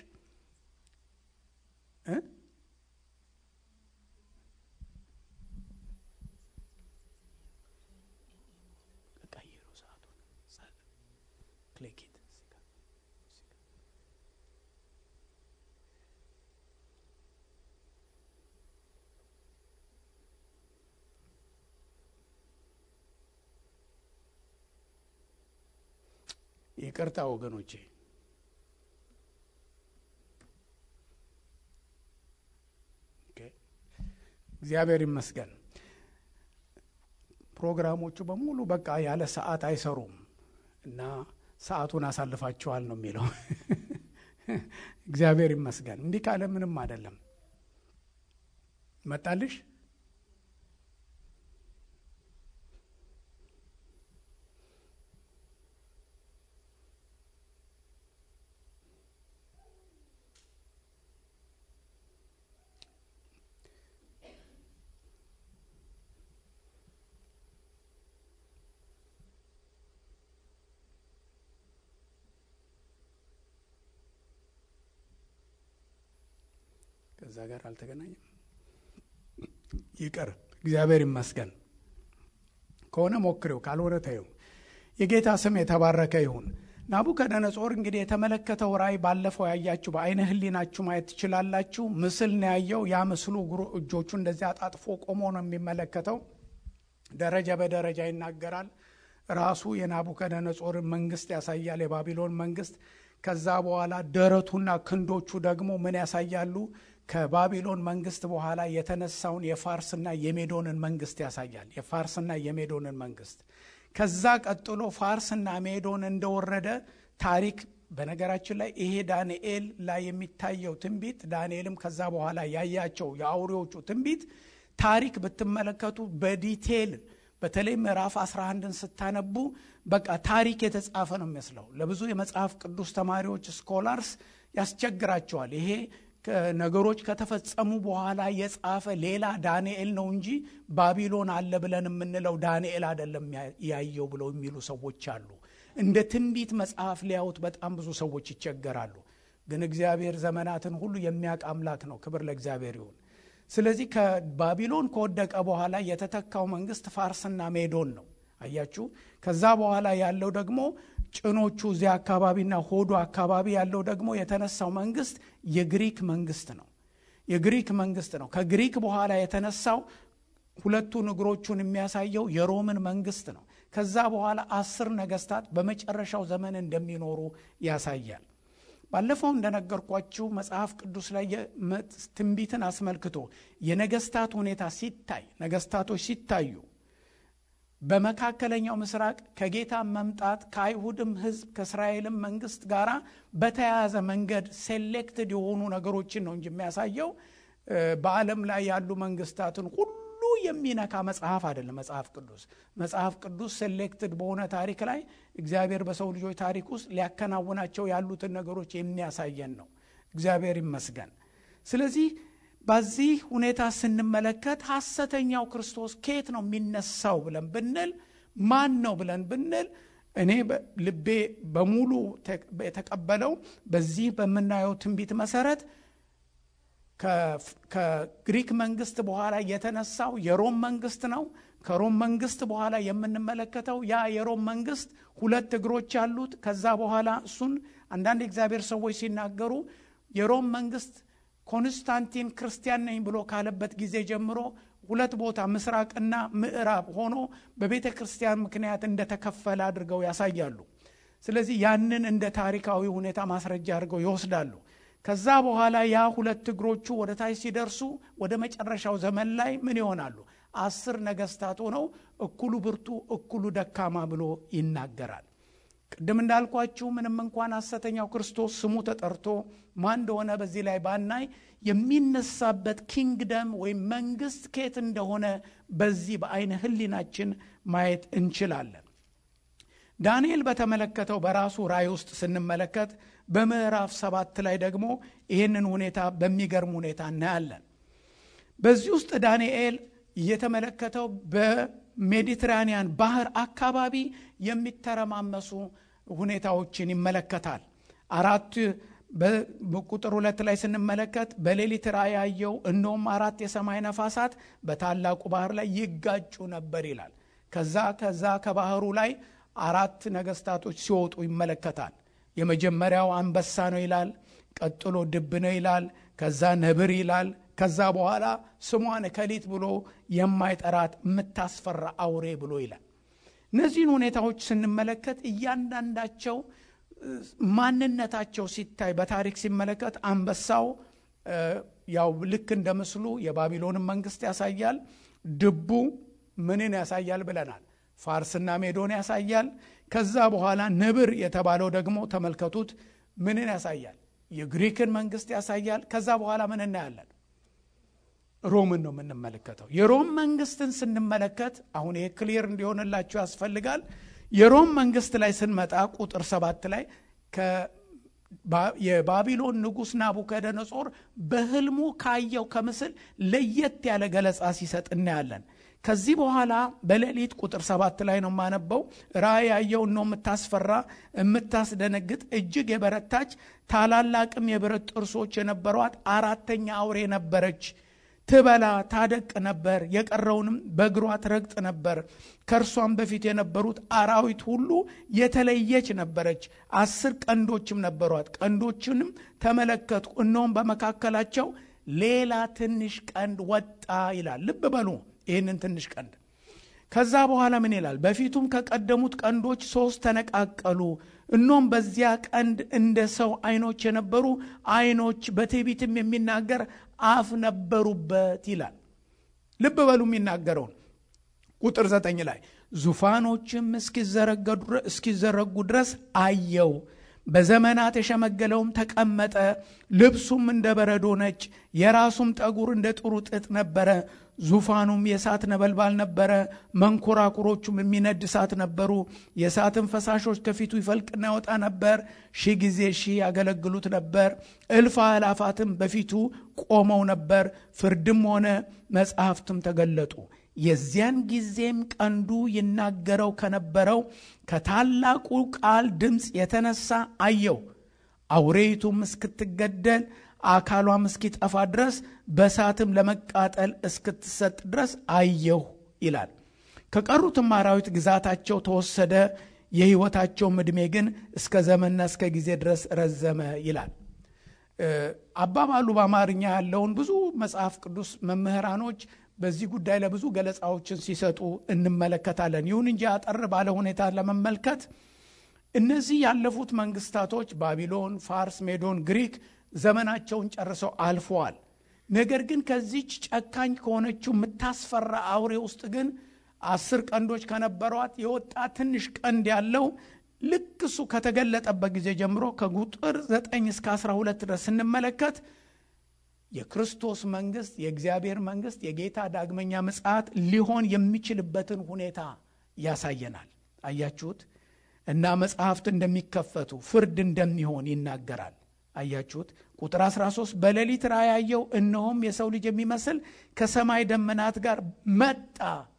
ቀይሩ ሰዓቱን ክሊክ ይቅርታ ወገኖቼ እግዚአብሔር ይመስገን ፕሮግራሞቹ በሙሉ በቃ ያለ ሰዓት አይሰሩም እና ሰዓቱን አሳልፋችኋል ነው የሚለው እግዚአብሔር ይመስገን እንዲህ ካለ ምንም አይደለም መጣልሽ ከዛ ጋር አልተገናኘም ይቅር እግዚአብሔር ይመስገን ከሆነ ሞክሬው፣ ካልሆነ ተይው። የጌታ ስም የተባረከ ይሁን። ናቡከደነጾር እንግዲህ የተመለከተው ራእይ ባለፈው ያያችሁ በአይነ ህሊናችሁ ማየት ትችላላችሁ። ምስል ነው ያየው። ያ ምስሉ እጆቹ እንደዚህ አጣጥፎ ቆሞ ነው የሚመለከተው። ደረጃ በደረጃ ይናገራል። ራሱ የናቡከደነጾርን መንግስት ያሳያል፣ የባቢሎን መንግስት። ከዛ በኋላ ደረቱና ክንዶቹ ደግሞ ምን ያሳያሉ? ከባቢሎን መንግስት በኋላ የተነሳውን የፋርስና የሜዶንን መንግስት ያሳያል። የፋርስና የሜዶንን መንግስት ከዛ ቀጥሎ ፋርስና ሜዶን እንደወረደ ታሪክ በነገራችን ላይ ይሄ ዳንኤል ላይ የሚታየው ትንቢት ዳንኤልም ከዛ በኋላ ያያቸው የአውሬዎቹ ትንቢት ታሪክ ብትመለከቱ በዲቴል በተለይ ምዕራፍ 11ን ስታነቡ በቃ ታሪክ የተጻፈ ነው የሚመስለው። ለብዙ የመጽሐፍ ቅዱስ ተማሪዎች ስኮላርስ ያስቸግራቸዋል። ይሄ ነገሮች ከተፈጸሙ በኋላ የጻፈ ሌላ ዳንኤል ነው እንጂ ባቢሎን አለ ብለን የምንለው ዳንኤል አይደለም ያየው ብለው የሚሉ ሰዎች አሉ። እንደ ትንቢት መጽሐፍ ሊያዩት በጣም ብዙ ሰዎች ይቸገራሉ። ግን እግዚአብሔር ዘመናትን ሁሉ የሚያውቅ አምላክ ነው። ክብር ለእግዚአብሔር ይሁን። ስለዚህ ከባቢሎን ከወደቀ በኋላ የተተካው መንግስት ፋርስና ሜዶን ነው። አያችሁ። ከዛ በኋላ ያለው ደግሞ ጭኖቹ እዚያ አካባቢና ሆዱ አካባቢ ያለው ደግሞ የተነሳው መንግስት የግሪክ መንግስት ነው። የግሪክ መንግስት ነው። ከግሪክ በኋላ የተነሳው ሁለቱን እግሮቹን የሚያሳየው የሮምን መንግስት ነው። ከዛ በኋላ አስር ነገስታት በመጨረሻው ዘመን እንደሚኖሩ ያሳያል። ባለፈው እንደነገርኳችሁ መጽሐፍ ቅዱስ ላይ ትንቢትን አስመልክቶ የነገስታት ሁኔታ ሲታይ ነገስታቶች ሲታዩ በመካከለኛው ምስራቅ ከጌታ መምጣት ከአይሁድም ሕዝብ ከእስራኤልም መንግስት ጋር በተያያዘ መንገድ ሴሌክትድ የሆኑ ነገሮችን ነው እንጂ የሚያሳየው በዓለም ላይ ያሉ መንግስታትን ሁሉ የሚነካ መጽሐፍ አይደለም። መጽሐፍ ቅዱስ መጽሐፍ ቅዱስ ሴሌክትድ በሆነ ታሪክ ላይ እግዚአብሔር በሰው ልጆች ታሪክ ውስጥ ሊያከናውናቸው ያሉትን ነገሮች የሚያሳየን ነው። እግዚአብሔር ይመስገን። ስለዚህ በዚህ ሁኔታ ስንመለከት ሐሰተኛው ክርስቶስ ከየት ነው የሚነሳው ብለን ብንል ማን ነው ብለን ብንል እኔ ልቤ በሙሉ የተቀበለው በዚህ በምናየው ትንቢት መሰረት ከግሪክ መንግስት በኋላ የተነሳው የሮም መንግስት ነው። ከሮም መንግስት በኋላ የምንመለከተው ያ የሮም መንግስት ሁለት እግሮች ያሉት ከዛ በኋላ እሱን አንዳንድ የእግዚአብሔር ሰዎች ሲናገሩ የሮም መንግስት ኮንስታንቲን ክርስቲያን ነኝ ብሎ ካለበት ጊዜ ጀምሮ ሁለት ቦታ ምስራቅና ምዕራብ ሆኖ በቤተ ክርስቲያን ምክንያት እንደተከፈለ አድርገው ያሳያሉ። ስለዚህ ያንን እንደ ታሪካዊ ሁኔታ ማስረጃ አድርገው ይወስዳሉ። ከዛ በኋላ ያ ሁለት እግሮቹ ወደ ታች ሲደርሱ ወደ መጨረሻው ዘመን ላይ ምን ይሆናሉ? አስር ነገስታት ሆነው እኩሉ ብርቱ እኩሉ ደካማ ብሎ ይናገራል። ቅድም እንዳልኳችሁ ምንም እንኳን ሐሰተኛው ክርስቶስ ስሙ ተጠርቶ ማን እንደሆነ በዚህ ላይ ባናይ የሚነሳበት ኪንግደም ወይም መንግስት ከየት እንደሆነ በዚህ በአይነ ህሊናችን ማየት እንችላለን። ዳንኤል በተመለከተው በራሱ ራእይ ውስጥ ስንመለከት በምዕራፍ ሰባት ላይ ደግሞ ይህንን ሁኔታ በሚገርም ሁኔታ እናያለን። በዚህ ውስጥ ዳንኤል የተመለከተው በሜዲትራኒያን ባህር አካባቢ የሚተረማመሱ ሁኔታዎችን ይመለከታል። አራት በቁጥር ሁለት ላይ ስንመለከት በሌሊት ራእይ ያየው እነሆም አራት የሰማይ ነፋሳት በታላቁ ባህር ላይ ይጋጩ ነበር ይላል። ከዛ ከዛ ከባህሩ ላይ አራት ነገስታቶች ሲወጡ ይመለከታል። የመጀመሪያው አንበሳ ነው ይላል። ቀጥሎ ድብ ነው ይላል። ከዛ ነብር ይላል። ከዛ በኋላ ስሟን እከሊት ብሎ የማይጠራት የምታስፈራ አውሬ ብሎ ይላል። እነዚህን ሁኔታዎች ስንመለከት እያንዳንዳቸው ማንነታቸው ሲታይ በታሪክ ሲመለከት አንበሳው ያው ልክ እንደ ምስሉ የባቢሎንን መንግስት ያሳያል። ድቡ ምንን ያሳያል ብለናል? ፋርስና ሜዶን ያሳያል። ከዛ በኋላ ነብር የተባለው ደግሞ ተመልከቱት፣ ምንን ያሳያል? የግሪክን መንግስት ያሳያል። ከዛ በኋላ ምን እናያለን? ሮምን ነው የምንመለከተው። የሮም መንግስትን ስንመለከት አሁን ይሄ ክሊር እንዲሆንላችሁ ያስፈልጋል። የሮም መንግስት ላይ ስንመጣ ቁጥር ሰባት ላይ የባቢሎን ንጉሥ ናቡከደነጾር በህልሙ ካየው ከምስል ለየት ያለ ገለጻ ሲሰጥ እናያለን። ከዚህ በኋላ በሌሊት ቁጥር ሰባት ላይ ነው የማነበው። ራእይ ያየው ነው የምታስፈራ የምታስደነግጥ እጅግ የበረታች ታላላቅም የብረት ጥርሶች የነበሯት አራተኛ አውሬ ነበረች። ትበላ ታደቅ ነበር፣ የቀረውንም በእግሯ ትረግጥ ነበር። ከእርሷም በፊት የነበሩት አራዊት ሁሉ የተለየች ነበረች። አስር ቀንዶችም ነበሯት። ቀንዶችንም ተመለከቱ፣ እነሆም በመካከላቸው ሌላ ትንሽ ቀንድ ወጣ ይላል። ልብ በሉ ይህንን ትንሽ ቀንድ። ከዛ በኋላ ምን ይላል? በፊቱም ከቀደሙት ቀንዶች ሶስት ተነቃቀሉ። እኖም በዚያ ቀንድ እንደ ሰው አይኖች የነበሩ አይኖች በትዕቢትም የሚናገር አፍ ነበሩበት ይላል። ልብ በሉ የሚናገረውን ቁጥር ዘጠኝ ላይ ዙፋኖችም እስኪዘረጉ ድረስ አየው። በዘመናት የሸመገለውም ተቀመጠ። ልብሱም እንደ በረዶ ነጭ፣ የራሱም ጠጉር እንደ ጥሩ ጥጥ ነበረ። ዙፋኑም የእሳት ነበልባል ነበረ። መንኮራኩሮቹም የሚነድ እሳት ነበሩ። የእሳትን ፈሳሾች ከፊቱ ይፈልቅና ያወጣ ነበር። ሺህ ጊዜ ሺህ ያገለግሉት ነበር። እልፍ አእላፋትም በፊቱ ቆመው ነበር። ፍርድም ሆነ መጽሐፍትም ተገለጡ። የዚያን ጊዜም ቀንዱ ይናገረው ከነበረው ከታላቁ ቃል ድምፅ የተነሳ አየው። አውሬይቱም እስክትገደል አካሏም እስኪጠፋ ድረስ በእሳትም ለመቃጠል እስክትሰጥ ድረስ አየሁ ይላል። ከቀሩትም አራዊት ግዛታቸው ተወሰደ፣ የሕይወታቸውም ዕድሜ ግን እስከ ዘመንና እስከ ጊዜ ድረስ ረዘመ ይላል። አባባሉ በአማርኛ ያለውን ብዙ መጽሐፍ ቅዱስ መምህራኖች በዚህ ጉዳይ ለብዙ ገለጻዎችን ሲሰጡ እንመለከታለን። ይሁን እንጂ አጠር ባለ ሁኔታ ለመመልከት እነዚህ ያለፉት መንግስታቶች ባቢሎን፣ ፋርስ፣ ሜዶን፣ ግሪክ ዘመናቸውን ጨርሰው አልፈዋል። ነገር ግን ከዚች ጨካኝ ከሆነችው የምታስፈራ አውሬ ውስጥ ግን አስር ቀንዶች ከነበሯት የወጣ ትንሽ ቀንድ ያለው ልክ እሱ ከተገለጠበት ጊዜ ጀምሮ ከቁጥር 9 እስከ 12 ድረስ ስንመለከት የክርስቶስ መንግስት የእግዚአብሔር መንግስት የጌታ ዳግመኛ ምጽአት ሊሆን የሚችልበትን ሁኔታ ያሳየናል። አያችሁት? እና መጽሐፍት እንደሚከፈቱ ፍርድ እንደሚሆን ይናገራል። አያችሁት? ቁጥር 13 በሌሊት ራእይ ያየው፣ እነሆም የሰው ልጅ የሚመስል ከሰማይ ደመናት ጋር መጣ፣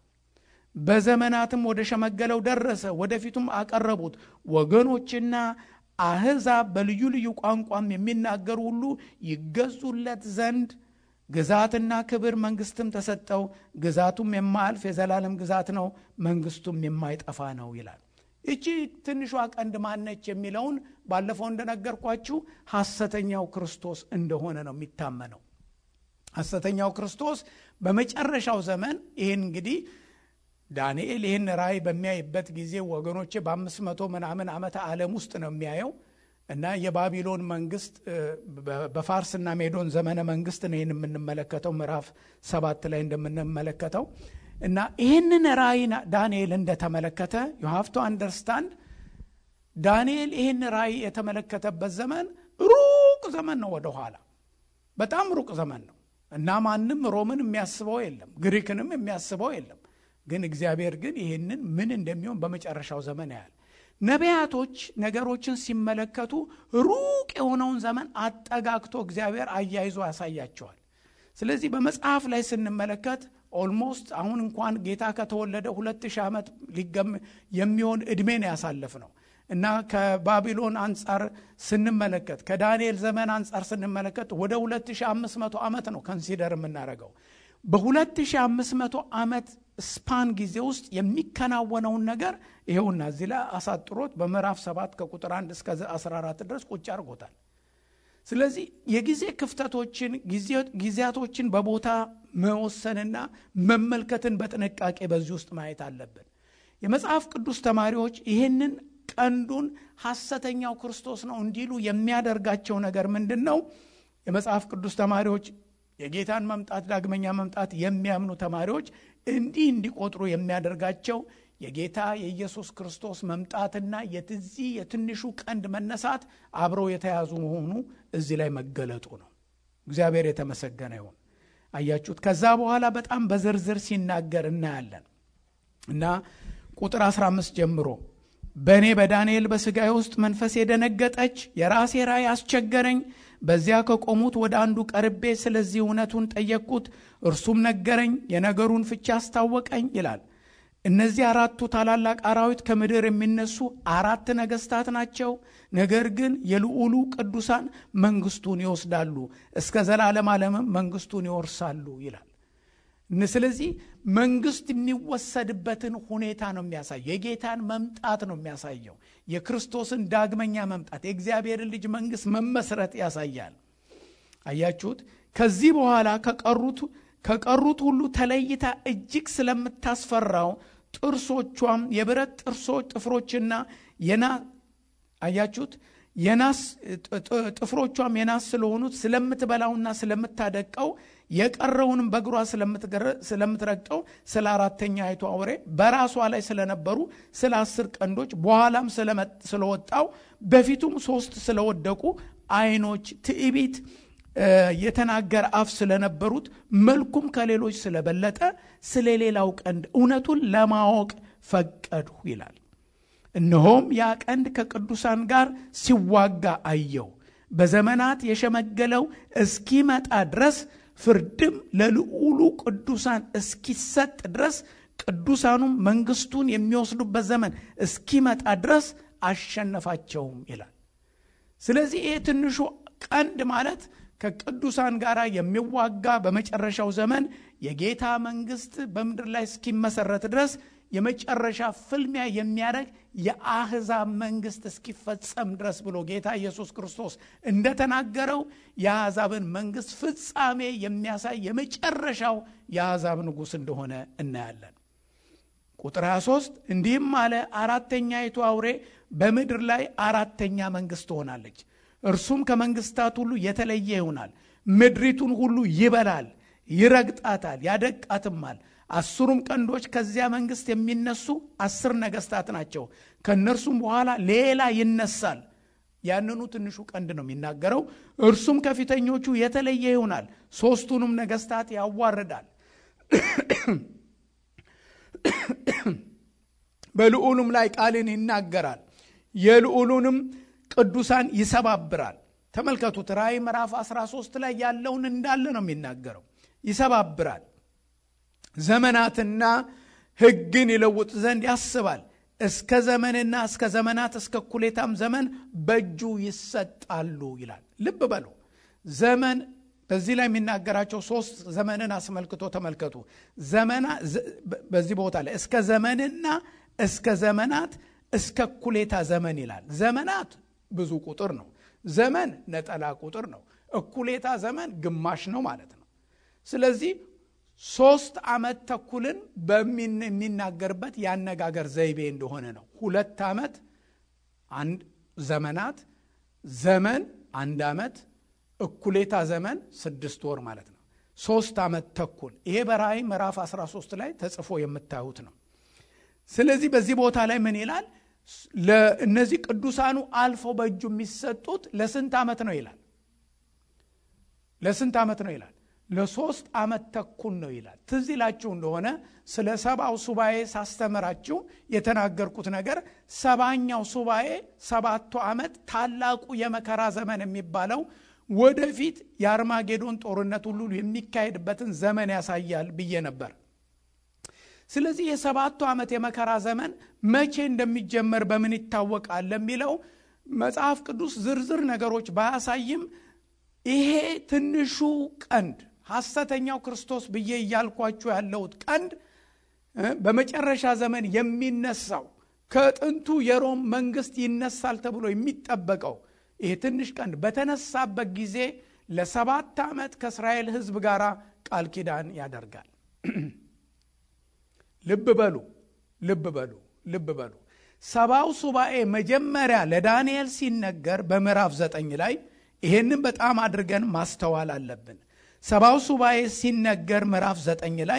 በዘመናትም ወደ ሸመገለው ደረሰ፣ ወደፊቱም አቀረቡት። ወገኖችና አሕዛብ በልዩ ልዩ ቋንቋም የሚናገሩ ሁሉ ይገዙለት ዘንድ ግዛትና ክብር መንግስትም ተሰጠው። ግዛቱም የማያልፍ የዘላለም ግዛት ነው፣ መንግስቱም የማይጠፋ ነው ይላል። እቺ ትንሿ ቀንድ ማነች የሚለውን ባለፈው እንደነገርኳችሁ ሐሰተኛው ክርስቶስ እንደሆነ ነው የሚታመነው። ሐሰተኛው ክርስቶስ በመጨረሻው ዘመን ይህን እንግዲህ ዳንኤል ይህን ራእይ በሚያይበት ጊዜ ወገኖቼ በአምስት መቶ ምናምን ዓመተ ዓለም ውስጥ ነው የሚያየው እና የባቢሎን መንግስት በፋርስና ሜዶን ዘመነ መንግስት ነው ይህን የምንመለከተው ምዕራፍ ሰባት ላይ እንደምንመለከተው እና ይህንን ራእይ ዳንኤል እንደተመለከተ ዩ ሃቭ ቱ አንደርስታንድ ዳንኤል ይህን ራእይ የተመለከተበት ዘመን ሩቅ ዘመን ነው ወደኋላ በጣም ሩቅ ዘመን ነው እና ማንም ሮምን የሚያስበው የለም ግሪክንም የሚያስበው የለም ግን እግዚአብሔር ግን ይህንን ምን እንደሚሆን በመጨረሻው ዘመን ያያል ነቢያቶች ነገሮችን ሲመለከቱ ሩቅ የሆነውን ዘመን አጠጋግቶ እግዚአብሔር አያይዞ ያሳያቸዋል ስለዚህ በመጽሐፍ ላይ ስንመለከት ኦልሞስት አሁን እንኳን ጌታ ከተወለደ ሁለት ሺህ ዓመት የሚሆን ዕድሜ ነው ያሳለፍ ነው እና ከባቢሎን አንጻር ስንመለከት ከዳንኤል ዘመን አንጻር ስንመለከት ወደ 2500 ዓመት ነው ከንሲደር የምናደርገው በ2500 ዓመት ስፓን ጊዜ ውስጥ የሚከናወነውን ነገር ይኸውና እዚህ ላይ አሳጥሮት በምዕራፍ 7 ከቁጥር 1 እስከ 14 ድረስ ቁጭ አድርጎታል ስለዚህ የጊዜ ክፍተቶችን ጊዜያቶችን በቦታ መወሰንና መመልከትን በጥንቃቄ በዚህ ውስጥ ማየት አለብን የመጽሐፍ ቅዱስ ተማሪዎች ይህንን ቀንዱን ሐሰተኛው ክርስቶስ ነው እንዲሉ የሚያደርጋቸው ነገር ምንድን ነው የመጽሐፍ ቅዱስ ተማሪዎች የጌታን መምጣት ዳግመኛ መምጣት የሚያምኑ ተማሪዎች እንዲህ እንዲቆጥሩ የሚያደርጋቸው የጌታ የኢየሱስ ክርስቶስ መምጣትና የትዚህ የትንሹ ቀንድ መነሳት አብረው የተያዙ መሆኑ እዚህ ላይ መገለጡ ነው እግዚአብሔር የተመሰገነ ይሁን አያችሁት ከዛ በኋላ በጣም በዝርዝር ሲናገር እናያለን እና ቁጥር 15 ጀምሮ በእኔ በዳንኤል በሥጋዬ ውስጥ መንፈስ የደነገጠች የራሴ ራእይ አስቸገረኝ በዚያ ከቆሙት ወደ አንዱ ቀርቤ ስለዚህ እውነቱን ጠየቅኩት እርሱም ነገረኝ የነገሩን ፍቻ አስታወቀኝ ይላል እነዚህ አራቱ ታላላቅ አራዊት ከምድር የሚነሱ አራት ነገስታት ናቸው። ነገር ግን የልዑሉ ቅዱሳን መንግስቱን ይወስዳሉ፣ እስከ ዘላለም ዓለምም መንግስቱን ይወርሳሉ ይላል። ስለዚህ መንግስት የሚወሰድበትን ሁኔታ ነው የሚያሳየው። የጌታን መምጣት ነው የሚያሳየው። የክርስቶስን ዳግመኛ መምጣት፣ የእግዚአብሔርን ልጅ መንግስት መመስረት ያሳያል። አያችሁት? ከዚህ በኋላ ከቀሩት ከቀሩት ሁሉ ተለይታ እጅግ ስለምታስፈራው ጥርሶቿም የብረት ጥርሶች ጥፍሮችና የና አያችሁት የናስ ጥፍሮቿም የናስ ስለሆኑት ስለምትበላውና ስለምታደቀው የቀረውንም በእግሯ ስለምትረግጠው ስለ አራተኛ አይቱ አውሬ በራሷ ላይ ስለነበሩ ስለ አስር ቀንዶች በኋላም ስለወጣው በፊቱም ሶስት ስለወደቁ አይኖች ትዕቢት የተናገረ አፍ ስለነበሩት መልኩም ከሌሎች ስለበለጠ ስለ ሌላው ቀንድ እውነቱን ለማወቅ ፈቀድሁ ይላል። እነሆም ያ ቀንድ ከቅዱሳን ጋር ሲዋጋ አየው። በዘመናት የሸመገለው እስኪመጣ ድረስ ፍርድም ለልዑሉ ቅዱሳን እስኪሰጥ ድረስ ቅዱሳኑም መንግስቱን የሚወስዱበት ዘመን እስኪመጣ ድረስ አሸነፋቸውም ይላል። ስለዚህ ይህ ትንሹ ቀንድ ማለት ከቅዱሳን ጋር የሚዋጋ በመጨረሻው ዘመን የጌታ መንግስት በምድር ላይ እስኪመሰረት ድረስ የመጨረሻ ፍልሚያ የሚያደርግ የአህዛብ መንግስት እስኪፈጸም ድረስ ብሎ ጌታ ኢየሱስ ክርስቶስ እንደተናገረው የአሕዛብን መንግስት ፍጻሜ የሚያሳይ የመጨረሻው የአሕዛብ ንጉሥ እንደሆነ እናያለን። ቁጥር 23 እንዲህም አለ፣ አራተኛይቱ አውሬ በምድር ላይ አራተኛ መንግስት ትሆናለች። እርሱም ከመንግስታት ሁሉ የተለየ ይሆናል። ምድሪቱን ሁሉ ይበላል፣ ይረግጣታል፣ ያደቃትማል። አስሩም ቀንዶች ከዚያ መንግስት የሚነሱ አስር ነገስታት ናቸው። ከእነርሱም በኋላ ሌላ ይነሳል። ያንኑ ትንሹ ቀንድ ነው የሚናገረው። እርሱም ከፊተኞቹ የተለየ ይሆናል፣ ሦስቱንም ነገስታት ያዋርዳል፣ በልዑሉም ላይ ቃልን ይናገራል፣ የልዑሉንም ቅዱሳን ይሰባብራል። ተመልከቱት። ራእይ ምዕራፍ 13 ላይ ያለውን እንዳለ ነው የሚናገረው። ይሰባብራል ዘመናትና ሕግን ይለውጥ ዘንድ ያስባል። እስከ ዘመንና እስከ ዘመናት እስከ እኩሌታም ዘመን በእጁ ይሰጣሉ ይላል። ልብ በሉ ዘመን በዚህ ላይ የሚናገራቸው ሶስት ዘመንን አስመልክቶ ተመልከቱ። ዘመና በዚህ ቦታ ላይ እስከ ዘመንና እስከ ዘመናት እስከ እኩሌታ ዘመን ይላል። ዘመናት ብዙ ቁጥር ነው። ዘመን ነጠላ ቁጥር ነው። እኩሌታ ዘመን ግማሽ ነው ማለት ነው። ስለዚህ ሶስት ዓመት ተኩልን የሚናገርበት የአነጋገር ዘይቤ እንደሆነ ነው። ሁለት ዓመት አንድ ዘመናት፣ ዘመን አንድ ዓመት፣ እኩሌታ ዘመን ስድስት ወር ማለት ነው። ሶስት ዓመት ተኩል ይሄ በራእይ ምዕራፍ 13 ላይ ተጽፎ የምታዩት ነው። ስለዚህ በዚህ ቦታ ላይ ምን ይላል? ለእነዚህ ቅዱሳኑ አልፈው በእጁ የሚሰጡት ለስንት ዓመት ነው ይላል? ለስንት ዓመት ነው ይላል? ለሶስት ዓመት ተኩል ነው ይላል። ትዝ ይላችሁ እንደሆነ ስለ ሰባው ሱባኤ ሳስተምራችሁ የተናገርኩት ነገር ሰባኛው ሱባኤ ሰባቱ ዓመት ታላቁ የመከራ ዘመን የሚባለው ወደፊት የአርማጌዶን ጦርነት ሁሉ የሚካሄድበትን ዘመን ያሳያል ብዬ ነበር። ስለዚህ የሰባቱ ዓመት የመከራ ዘመን መቼ እንደሚጀመር በምን ይታወቃል ለሚለው መጽሐፍ ቅዱስ ዝርዝር ነገሮች ባያሳይም ይሄ ትንሹ ቀንድ ሐሰተኛው ክርስቶስ ብዬ እያልኳችሁ ያለሁት ቀንድ በመጨረሻ ዘመን የሚነሳው ከጥንቱ የሮም መንግስት ይነሳል ተብሎ የሚጠበቀው ይሄ ትንሽ ቀንድ በተነሳበት ጊዜ ለሰባት ዓመት ከእስራኤል ሕዝብ ጋር ቃል ኪዳን ያደርጋል። ልብ በሉ ልብ በሉ ልብ በሉ። ሰባው ሱባኤ መጀመሪያ ለዳንኤል ሲነገር በምዕራፍ ዘጠኝ ላይ ይሄንን በጣም አድርገን ማስተዋል አለብን። ሰባው ሱባኤ ሲነገር ምዕራፍ ዘጠኝ ላይ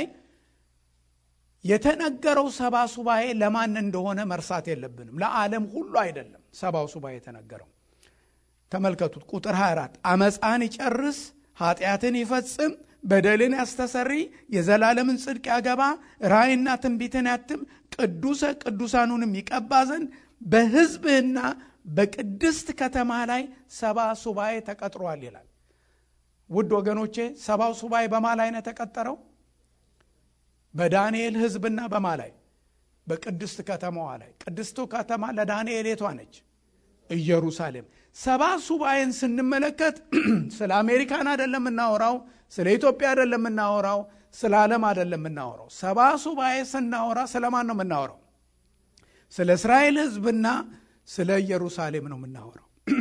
የተነገረው ሰባ ሱባኤ ለማን እንደሆነ መርሳት የለብንም። ለዓለም ሁሉ አይደለም ሰባው ሱባኤ የተነገረው። ተመልከቱት ቁጥር 24 አመፃን ይጨርስ፣ ኃጢአትን ይፈጽም፣ በደልን ያስተሰሪ፣ የዘላለምን ጽድቅ ያገባ፣ ራእይና ትንቢትን ያትም፣ ቅዱሰ ቅዱሳኑንም ይቀባ ዘንድ በሕዝብህና በቅድስት ከተማ ላይ ሰባ ሱባኤ ተቀጥሯል ይላል። ውድ ወገኖቼ ሰባው ሱባኤ በማ ላይ ነው የተቀጠረው? በዳንኤል ሕዝብና በማ ላይ በቅድስት ከተማዋ ላይ ቅድስቱ ከተማ ለዳንኤል የቷ ነች? ኢየሩሳሌም። ሰባ ሱባኤን ስንመለከት ስለ አሜሪካን አይደለም የምናወራው፣ ስለ ኢትዮጵያ አይደለም የምናወራው፣ ስለ ዓለም አይደለም የምናወራው። ሰባ ሱባኤ ስናወራ ስለ ማን ነው የምናወራው? ስለ እስራኤል ሕዝብና ስለ ኢየሩሳሌም ነው የምናወራው።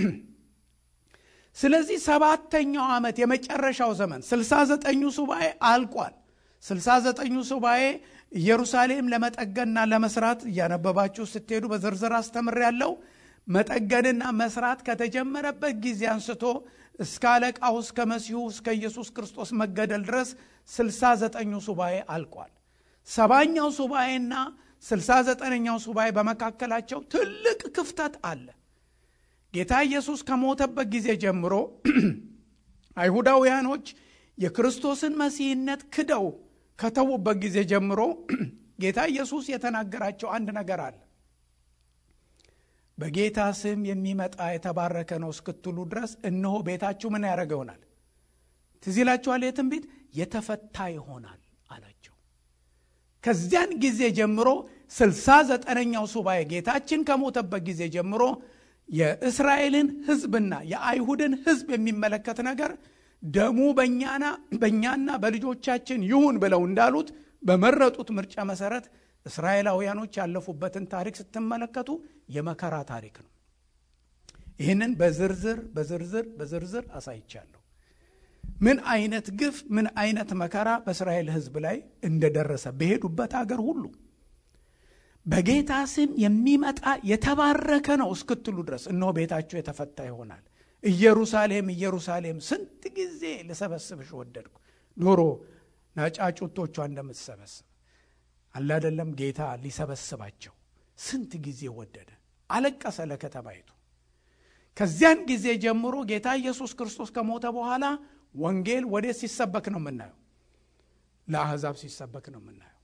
ስለዚህ ሰባተኛው ዓመት የመጨረሻው ዘመን ስልሳ ዘጠኙ ሱባኤ አልቋል። ስልሳ ዘጠኙ ሱባኤ ኢየሩሳሌም ለመጠገንና ለመስራት እያነበባችሁ ስትሄዱ በዝርዝር አስተምር ያለው መጠገንና መስራት ከተጀመረበት ጊዜ አንስቶ እስከ አለቃው እስከ መሲሁ እስከ ኢየሱስ ክርስቶስ መገደል ድረስ ስልሳ ዘጠኙ ሱባኤ አልቋል። ሰባኛው ሱባኤና ስልሳ ዘጠነኛው ሱባኤ በመካከላቸው ትልቅ ክፍተት አለ። ጌታ ኢየሱስ ከሞተበት ጊዜ ጀምሮ አይሁዳውያኖች የክርስቶስን መሲህነት ክደው ከተዉበት ጊዜ ጀምሮ ጌታ ኢየሱስ የተናገራቸው አንድ ነገር አለ። በጌታ ስም የሚመጣ የተባረከ ነው እስክትሉ ድረስ እነሆ ቤታችሁ ምን ያደረገ ይሆናል? ትዝ ይላችኋል። የትንቢት የተፈታ ይሆናል አላቸው። ከዚያን ጊዜ ጀምሮ ስልሳ ዘጠነኛው ሱባኤ ጌታችን ከሞተበት ጊዜ ጀምሮ የእስራኤልን ሕዝብና የአይሁድን ሕዝብ የሚመለከት ነገር ደሙ በእኛና በእኛና በልጆቻችን ይሁን ብለው እንዳሉት በመረጡት ምርጫ መሰረት እስራኤላውያኖች ያለፉበትን ታሪክ ስትመለከቱ የመከራ ታሪክ ነው። ይህንን በዝርዝር በዝርዝር በዝርዝር አሳይቻለሁ። ምን አይነት ግፍ፣ ምን አይነት መከራ በእስራኤል ሕዝብ ላይ እንደደረሰ በሄዱበት አገር ሁሉ በጌታ ስም የሚመጣ የተባረከ ነው እስክትሉ ድረስ እነሆ ቤታችሁ የተፈታ ይሆናል። ኢየሩሳሌም ኢየሩሳሌም ስንት ጊዜ ልሰበስብሽ ወደድኩ፣ ዶሮ ናጫጩቶቿ እንደምትሰበስብ አለ አይደለም። ጌታ ሊሰበስባቸው ስንት ጊዜ ወደደ፣ አለቀሰ ለከተማይቱ። ከዚያን ጊዜ ጀምሮ ጌታ ኢየሱስ ክርስቶስ ከሞተ በኋላ ወንጌል ወዴት ሲሰበክ ነው የምናየው? ለአሕዛብ ሲሰበክ ነው የምናየው።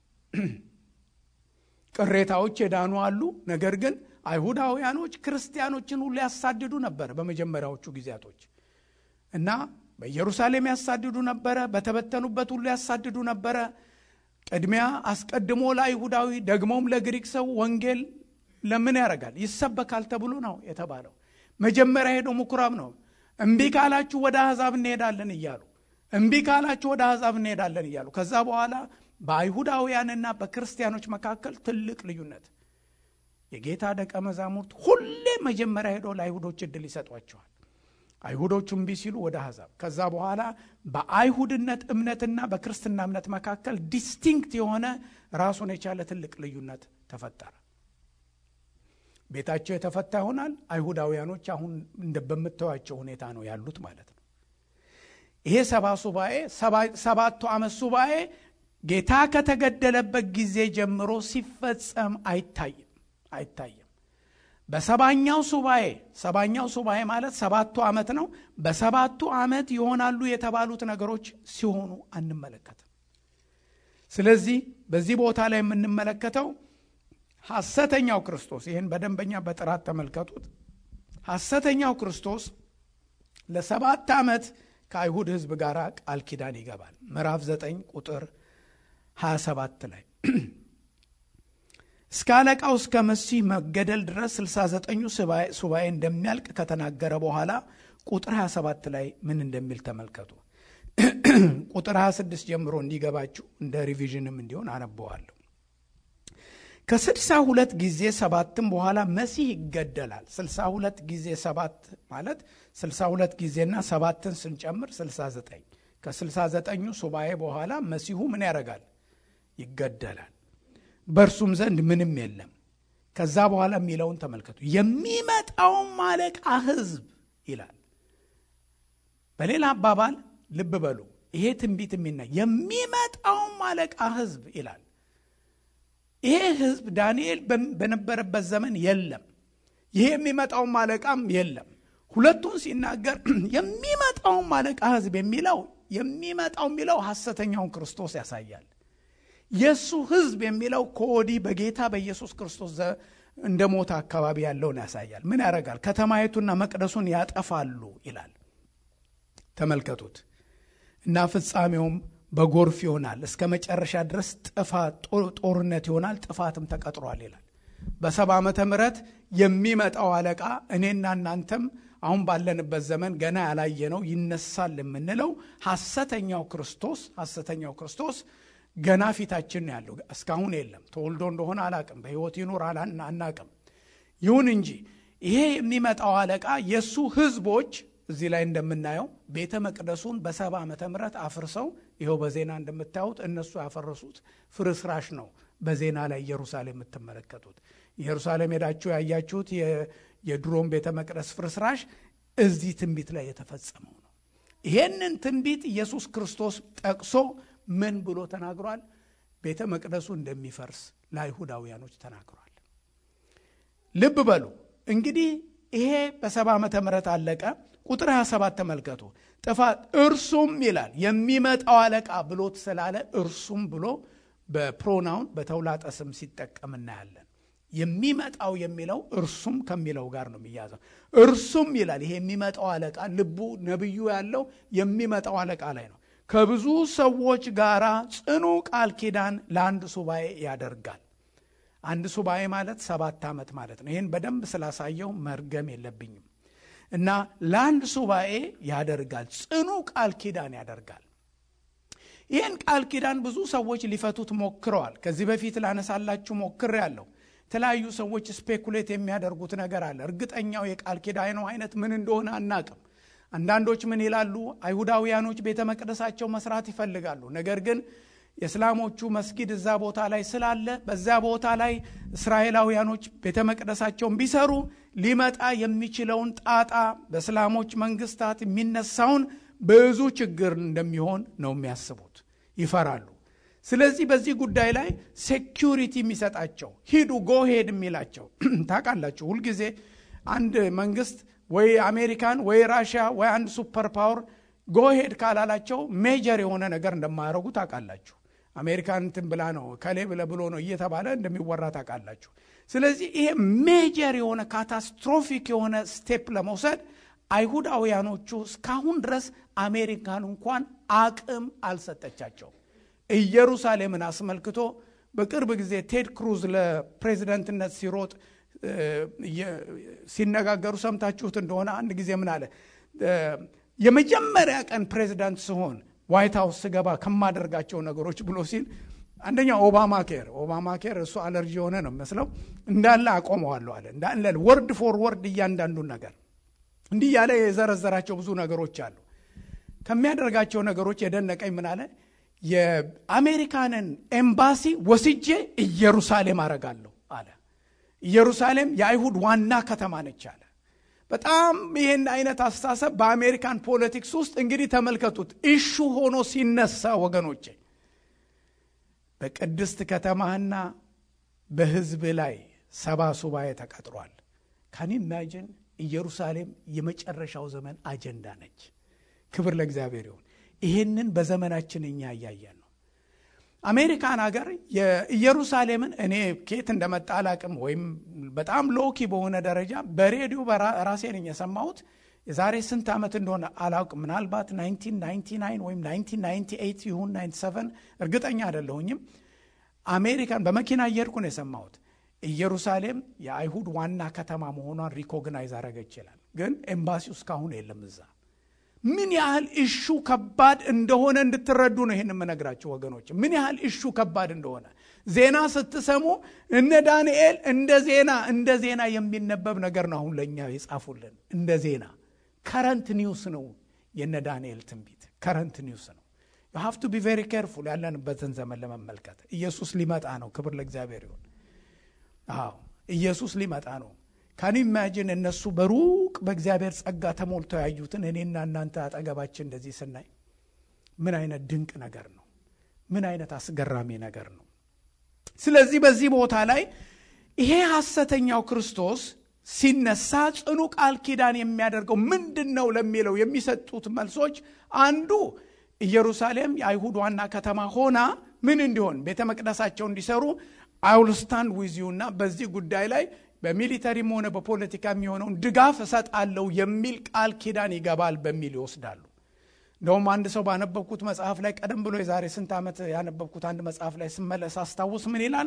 ቅሬታዎች የዳኑ አሉ። ነገር ግን አይሁዳውያኖች ክርስቲያኖችን ሁሉ ያሳድዱ ነበረ በመጀመሪያዎቹ ጊዜያቶች እና በኢየሩሳሌም ያሳድዱ ነበረ። በተበተኑበት ሁሉ ያሳድዱ ነበረ። ቅድሚያ አስቀድሞ ለአይሁዳዊ ደግሞም ለግሪክ ሰው ወንጌል ለምን ያደርጋል ይሰበካል ተብሎ ነው የተባለው። መጀመሪያ ሄዶ ምኩራብ ነው። እምቢ ካላችሁ ወደ አሕዛብ እንሄዳለን እያሉ እምቢ ካላችሁ ወደ አሕዛብ እንሄዳለን እያሉ ከዛ በኋላ በአይሁዳውያንና በክርስቲያኖች መካከል ትልቅ ልዩነት የጌታ ደቀ መዛሙርት ሁሌ መጀመሪያ ሄዶ ለአይሁዶች እድል ይሰጧቸዋል። አይሁዶቹ እምቢ ሲሉ ወደ አሕዛብ፣ ከዛ በኋላ በአይሁድነት እምነትና በክርስትና እምነት መካከል ዲስቲንክት የሆነ ራሱን የቻለ ትልቅ ልዩነት ተፈጠረ። ቤታቸው የተፈታ ይሆናል። አይሁዳውያኖች አሁን እንደ በምታዩቸው ሁኔታ ነው ያሉት ማለት ነው። ይሄ ሰባ ሱባኤ ሰባቱ ዓመት ሱባኤ ጌታ ከተገደለበት ጊዜ ጀምሮ ሲፈጸም አይታይም አይታይም። በሰባኛው ሱባኤ ሰባኛው ሱባኤ ማለት ሰባቱ ዓመት ነው። በሰባቱ ዓመት ይሆናሉ የተባሉት ነገሮች ሲሆኑ አንመለከትም። ስለዚህ በዚህ ቦታ ላይ የምንመለከተው ሐሰተኛው ክርስቶስ ይህን በደንበኛ በጥራት ተመልከቱት። ሐሰተኛው ክርስቶስ ለሰባት ዓመት ከአይሁድ ሕዝብ ጋር ቃል ኪዳን ይገባል። ምዕራፍ 9 ቁጥር 27 ላይ እስከ አለቃው እስከ መሲህ መገደል ድረስ 69ኙ ሱባኤ እንደሚያልቅ ከተናገረ በኋላ ቁጥር 27 ላይ ምን እንደሚል ተመልከቱ። ቁጥር 26 ጀምሮ እንዲገባችሁ እንደ ሪቪዥንም እንዲሆን አነበዋለሁ። ከስድሳ ሁለት ጊዜ ሰባትም በኋላ መሲህ ይገደላል። ስልሳ ሁለት ጊዜ ሰባት ማለት ስልሳ ሁለት ጊዜና ሰባትን ስንጨምር ስልሳ ዘጠኝ ከስልሳ ዘጠኙ ሱባኤ በኋላ መሲሁ ምን ያደርጋል? ይገደላል። በእርሱም ዘንድ ምንም የለም። ከዛ በኋላ የሚለውን ተመልከቱ። የሚመጣውም አለቃ ሕዝብ ይላል። በሌላ አባባል ልብ በሉ፣ ይሄ ትንቢት የሚና የሚመጣውም አለቃ ሕዝብ ይላል። ይሄ ሕዝብ ዳንኤል በነበረበት ዘመን የለም። ይሄ የሚመጣውም አለቃም የለም። ሁለቱን ሲናገር የሚመጣውም አለቃ ሕዝብ የሚለው የሚመጣው የሚለው ሐሰተኛውን ክርስቶስ ያሳያል። የእሱ ሕዝብ የሚለው ከወዲህ በጌታ በኢየሱስ ክርስቶስ እንደ ሞተ አካባቢ ያለውን ያሳያል። ምን ያደርጋል? ከተማይቱና መቅደሱን ያጠፋሉ ይላል። ተመልከቱት እና ፍጻሜውም በጎርፍ ይሆናል፣ እስከ መጨረሻ ድረስ ጥፋት ጦርነት ይሆናል፣ ጥፋትም ተቀጥሯል ይላል። በሰባ ዓመተ ምህረት የሚመጣው አለቃ እኔና እናንተም አሁን ባለንበት ዘመን ገና ያላየነው ይነሳል የምንለው ሐሰተኛው ክርስቶስ ሐሰተኛው ክርስቶስ ገና ፊታችን ነው ያለው። እስካሁን የለም። ተወልዶ እንደሆነ አላቅም፣ በሕይወት ይኑር አናቅም። ይሁን እንጂ ይሄ የሚመጣው አለቃ የእሱ ህዝቦች እዚህ ላይ እንደምናየው ቤተ መቅደሱን በሰባ ዓመተ ምህረት አፍርሰው ይኸው በዜና እንደምታዩት እነሱ ያፈረሱት ፍርስራሽ ነው። በዜና ላይ ኢየሩሳሌም የምትመለከቱት ኢየሩሳሌም ሄዳችሁ ያያችሁት የድሮም ቤተ መቅደስ ፍርስራሽ እዚህ ትንቢት ላይ የተፈጸመው ነው። ይሄንን ትንቢት ኢየሱስ ክርስቶስ ጠቅሶ ምን ብሎ ተናግሯል? ቤተ መቅደሱ እንደሚፈርስ ለአይሁዳውያኖች ተናግሯል። ልብ በሉ እንግዲህ ይሄ በሰባ ዓመተ ምህረት አለቀ። ቁጥር 27 ተመልከቱ። ጥፋት እርሱም ይላል የሚመጣው አለቃ ብሎት ስላለ እርሱም ብሎ በፕሮናውን በተውላጠ ስም ሲጠቀም እናያለን። የሚመጣው የሚለው እርሱም ከሚለው ጋር ነው የሚያዘው። እርሱም ይላል ይሄ የሚመጣው አለቃ ልቡ ነቢዩ ያለው የሚመጣው አለቃ ላይ ነው። ከብዙ ሰዎች ጋር ጽኑ ቃል ኪዳን ለአንድ ሱባኤ ያደርጋል። አንድ ሱባኤ ማለት ሰባት ዓመት ማለት ነው። ይህን በደንብ ስላሳየው መርገም የለብኝም እና ለአንድ ሱባኤ ያደርጋል፣ ጽኑ ቃል ኪዳን ያደርጋል። ይህን ቃል ኪዳን ብዙ ሰዎች ሊፈቱት ሞክረዋል። ከዚህ በፊት ላነሳላችሁ ሞክር ያለው የተለያዩ ሰዎች ስፔኩሌት የሚያደርጉት ነገር አለ። እርግጠኛው የቃል ኪዳኑ አይነት ምን እንደሆነ አናቅም። አንዳንዶች ምን ይላሉ? አይሁዳውያኖች ቤተ መቅደሳቸው መስራት ይፈልጋሉ። ነገር ግን የእስላሞቹ መስጊድ እዛ ቦታ ላይ ስላለ በዛ ቦታ ላይ እስራኤላውያኖች ቤተ መቅደሳቸውን ቢሰሩ ሊመጣ የሚችለውን ጣጣ በእስላሞች መንግስታት የሚነሳውን ብዙ ችግር እንደሚሆን ነው የሚያስቡት፣ ይፈራሉ። ስለዚህ በዚህ ጉዳይ ላይ ሴኪሪቲ የሚሰጣቸው ሂዱ ጎሄድ የሚላቸው ታውቃላችሁ። ሁልጊዜ አንድ መንግስት ወይ አሜሪካን ወይ ራሽያ ወይ አንድ ሱፐር ፓወር ጎሄድ ካላላቸው ሜጀር የሆነ ነገር እንደማያደርጉ ታውቃላችሁ። አሜሪካን እንትን ብላ ነው ከሌ ብለ ብሎ ነው እየተባለ እንደሚወራ ታውቃላችሁ። ስለዚህ ይሄ ሜጀር የሆነ ካታስትሮፊክ የሆነ ስቴፕ ለመውሰድ አይሁዳውያኖቹ እስካሁን ድረስ አሜሪካን እንኳን አቅም አልሰጠቻቸውም። ኢየሩሳሌምን አስመልክቶ በቅርብ ጊዜ ቴድ ክሩዝ ለፕሬዚደንትነት ሲሮጥ ሲነጋገሩ ሰምታችሁት እንደሆነ አንድ ጊዜ ምን አለ? የመጀመሪያ ቀን ፕሬዚዳንት ስሆን ዋይት ሀውስ ስገባ ከማደርጋቸው ነገሮች ብሎ ሲል አንደኛ ኦባማ ኬር ኦባማ ኬር እሱ አለርጂ የሆነ ነው የሚመስለው እንዳለ አቆመዋለሁ አለ። እንዳለ ወርድ ፎር ወርድ እያንዳንዱን ነገር እንዲህ ያለ የዘረዘራቸው ብዙ ነገሮች አሉ። ከሚያደርጋቸው ነገሮች የደነቀኝ ምን አለ? የአሜሪካንን ኤምባሲ ወስጄ ኢየሩሳሌም አረጋለሁ አለ። ኢየሩሳሌም የአይሁድ ዋና ከተማ ነች አለ። በጣም ይህን አይነት አስተሳሰብ በአሜሪካን ፖለቲክስ ውስጥ እንግዲህ ተመልከቱት፣ ኢሹ ሆኖ ሲነሳ ወገኖቼ በቅድስት ከተማህና በሕዝብ ላይ ሰባ ሱባኤ ተቀጥሯል። ካን ኢማጂን ኢየሩሳሌም የመጨረሻው ዘመን አጀንዳ ነች። ክብር ለእግዚአብሔር ይሁን። ይህንን በዘመናችን እኛ እያየን ነው። አሜሪካን ሀገር የኢየሩሳሌምን እኔ ኬት እንደመጣ አላቅም፣ ወይም በጣም ሎኪ በሆነ ደረጃ በሬዲዮ ራሴ ነኝ የሰማሁት። የዛሬ ስንት ዓመት እንደሆነ አላውቅም። ምናልባት 1999 ወይም 1998 ይሁን 97 እርግጠኛ አይደለሁኝም። አሜሪካን በመኪና እየሄድኩ ነው የሰማሁት። ኢየሩሳሌም የአይሁድ ዋና ከተማ መሆኗን ሪኮግናይዝ አረገ ይችላል፣ ግን ኤምባሲው እስካሁን የለም እዛ። ምን ያህል እሹ ከባድ እንደሆነ እንድትረዱ ነው ይህን የምነግራችሁ ወገኖች፣ ምን ያህል እሹ ከባድ እንደሆነ ዜና ስትሰሙ እነ ዳንኤል እንደ ዜና እንደ ዜና የሚነበብ ነገር ነው አሁን ለእኛ የጻፉልን እንደ ዜና ከረንት ኒውስ ነው የነ ዳንኤል ትንቢት ከረንት ኒውስ ነው ዩ ሃቭ ቱ ቢ ቬሪ ኬርፉል ያለንበትን ዘመን ለመመልከት ኢየሱስ ሊመጣ ነው ክብር ለእግዚአብሔር ይሁን አዎ ኢየሱስ ሊመጣ ነው ካን ኢማጂን እነሱ በሩቅ በእግዚአብሔር ጸጋ ተሞልተው ያዩትን እኔና እናንተ አጠገባችን እንደዚህ ስናይ ምን አይነት ድንቅ ነገር ነው ምን አይነት አስገራሚ ነገር ነው ስለዚህ በዚህ ቦታ ላይ ይሄ ሐሰተኛው ክርስቶስ ሲነሳ ጽኑ ቃል ኪዳን የሚያደርገው ምንድን ነው ለሚለው የሚሰጡት መልሶች አንዱ ኢየሩሳሌም የአይሁድ ዋና ከተማ ሆና ምን እንዲሆን ቤተ መቅደሳቸው እንዲሰሩ አውልስታንድ ዊዚዩ እና በዚህ ጉዳይ ላይ በሚሊተሪም ሆነ በፖለቲካ የሚሆነውን ድጋፍ እሰጣለሁ የሚል ቃል ኪዳን ይገባል በሚል ይወስዳሉ እንደውም አንድ ሰው ባነበብኩት መጽሐፍ ላይ ቀደም ብሎ የዛሬ ስንት ዓመት ያነበብኩት አንድ መጽሐፍ ላይ ስመለስ አስታውስ ምን ይላል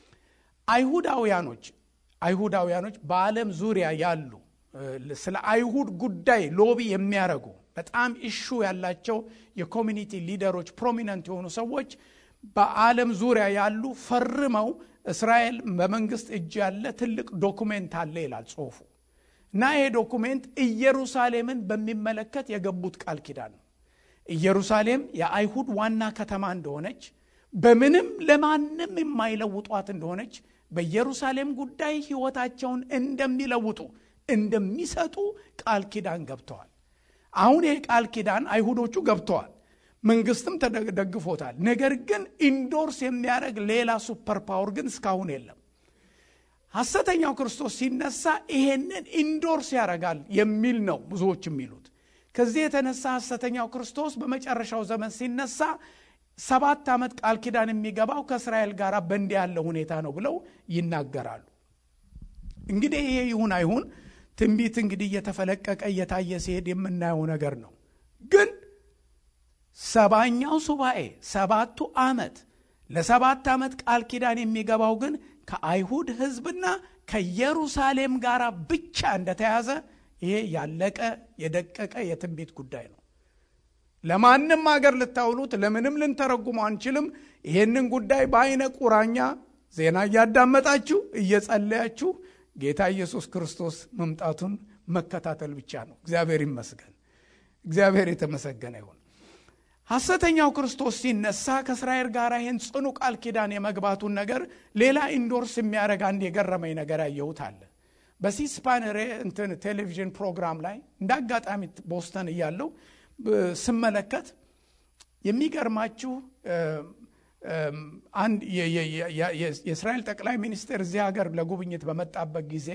አይሁዳውያኖች አይሁዳውያኖች በዓለም ዙሪያ ያሉ ስለ አይሁድ ጉዳይ ሎቢ የሚያደርጉ በጣም ኢሹ ያላቸው የኮሚኒቲ ሊደሮች ፕሮሚነንት የሆኑ ሰዎች በዓለም ዙሪያ ያሉ ፈርመው እስራኤል በመንግስት እጅ ያለ ትልቅ ዶኩሜንት አለ ይላል ጽሁፉ እና ይሄ ዶኩሜንት ኢየሩሳሌምን በሚመለከት የገቡት ቃል ኪዳን ነው ኢየሩሳሌም የአይሁድ ዋና ከተማ እንደሆነች በምንም ለማንም የማይለውጧት እንደሆነች በኢየሩሳሌም ጉዳይ ህይወታቸውን እንደሚለውጡ እንደሚሰጡ ቃል ኪዳን ገብተዋል አሁን ይህ ቃል ኪዳን አይሁዶቹ ገብተዋል መንግስትም ተደግፎታል ነገር ግን ኢንዶርስ የሚያደርግ ሌላ ሱፐር ፓወር ግን እስካሁን የለም ሐሰተኛው ክርስቶስ ሲነሳ ይሄንን ኢንዶርስ ያደርጋል የሚል ነው ብዙዎች የሚሉት ከዚህ የተነሳ ሐሰተኛው ክርስቶስ በመጨረሻው ዘመን ሲነሳ ሰባት ዓመት ቃል ኪዳን የሚገባው ከእስራኤል ጋር በእንዲህ ያለ ሁኔታ ነው ብለው ይናገራሉ እንግዲህ ይሄ ይሁን አይሁን ትንቢት እንግዲህ እየተፈለቀቀ እየታየ ሲሄድ የምናየው ነገር ነው ግን ሰባኛው ሱባኤ ሰባቱ ዓመት ለሰባት ዓመት ቃል ኪዳን የሚገባው ግን ከአይሁድ ህዝብና ከኢየሩሳሌም ጋር ብቻ እንደተያዘ ይሄ ያለቀ የደቀቀ የትንቢት ጉዳይ ነው ለማንም አገር ልታውሉት ለምንም ልንተረጉመው አንችልም ይሄንን ጉዳይ በአይነ ቁራኛ ዜና እያዳመጣችሁ እየጸለያችሁ ጌታ ኢየሱስ ክርስቶስ መምጣቱን መከታተል ብቻ ነው እግዚአብሔር ይመስገን እግዚአብሔር የተመሰገነ ይሁን ሐሰተኛው ክርስቶስ ሲነሳ ከእስራኤል ጋር ይህን ጽኑ ቃል ኪዳን የመግባቱን ነገር ሌላ ኢንዶርስ የሚያደረግ አንድ የገረመኝ ነገር ያየሁት አለ በሲስፓን እንትን ቴሌቪዥን ፕሮግራም ላይ እንደ አጋጣሚ ቦስተን እያለው ስመለከት የሚገርማችሁ አንድ የእስራኤል ጠቅላይ ሚኒስትር እዚህ ሀገር ለጉብኝት በመጣበት ጊዜ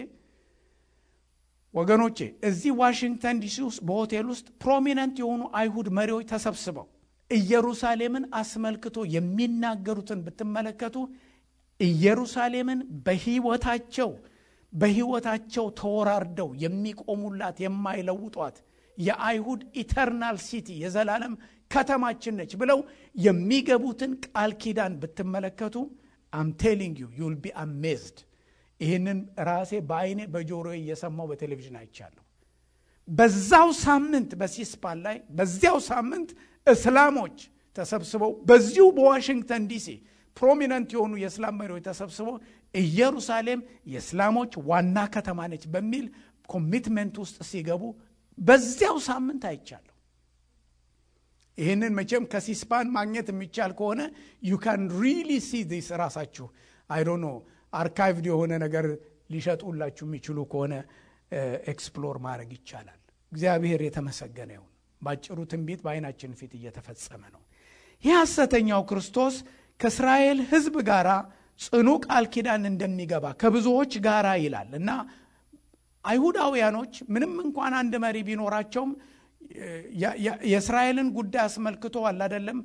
ወገኖቼ እዚህ ዋሽንግተን ዲሲ ውስጥ በሆቴል ውስጥ ፕሮሚነንት የሆኑ አይሁድ መሪዎች ተሰብስበው ኢየሩሳሌምን አስመልክቶ የሚናገሩትን ብትመለከቱ ኢየሩሳሌምን በህይወታቸው በህይወታቸው ተወራርደው የሚቆሙላት የማይለውጧት የአይሁድ ኢተርናል ሲቲ የዘላለም ከተማችን ነች ብለው የሚገቡትን ቃል ኪዳን ብትመለከቱ አም ቴሊንግ ዩ ዩል ቢ አሜዝድ ይህንን ራሴ በአይኔ በጆሮ እየሰማው በቴሌቪዥን አይቻለሁ በዛው ሳምንት በሲስፓን ላይ በዚያው ሳምንት እስላሞች ተሰብስበው በዚሁ በዋሽንግተን ዲሲ ፕሮሚነንት የሆኑ የእስላም መሪዎች ተሰብስበው ኢየሩሳሌም የእስላሞች ዋና ከተማ ነች በሚል ኮሚትመንት ውስጥ ሲገቡ በዚያው ሳምንት አይቻለሁ ይህንን መቼም ከሲስፓን ማግኘት የሚቻል ከሆነ ዩ ካን ሪሊ ሲ ዲስ ራሳችሁ አይዶ ኖ አርካይቭድ የሆነ ነገር ሊሸጡላችሁ የሚችሉ ከሆነ ኤክስፕሎር ማድረግ ይቻላል እግዚአብሔር የተመሰገነ ይሁን ባጭሩ ትንቢት በአይናችን ፊት እየተፈጸመ ነው ይህ ሐሰተኛው ክርስቶስ ከእስራኤል ህዝብ ጋር ጽኑ ቃል ኪዳን እንደሚገባ ከብዙዎች ጋር ይላል እና አይሁዳውያኖች ምንም እንኳን አንድ መሪ ቢኖራቸውም የእስራኤልን ጉዳይ አስመልክቶ አላደለም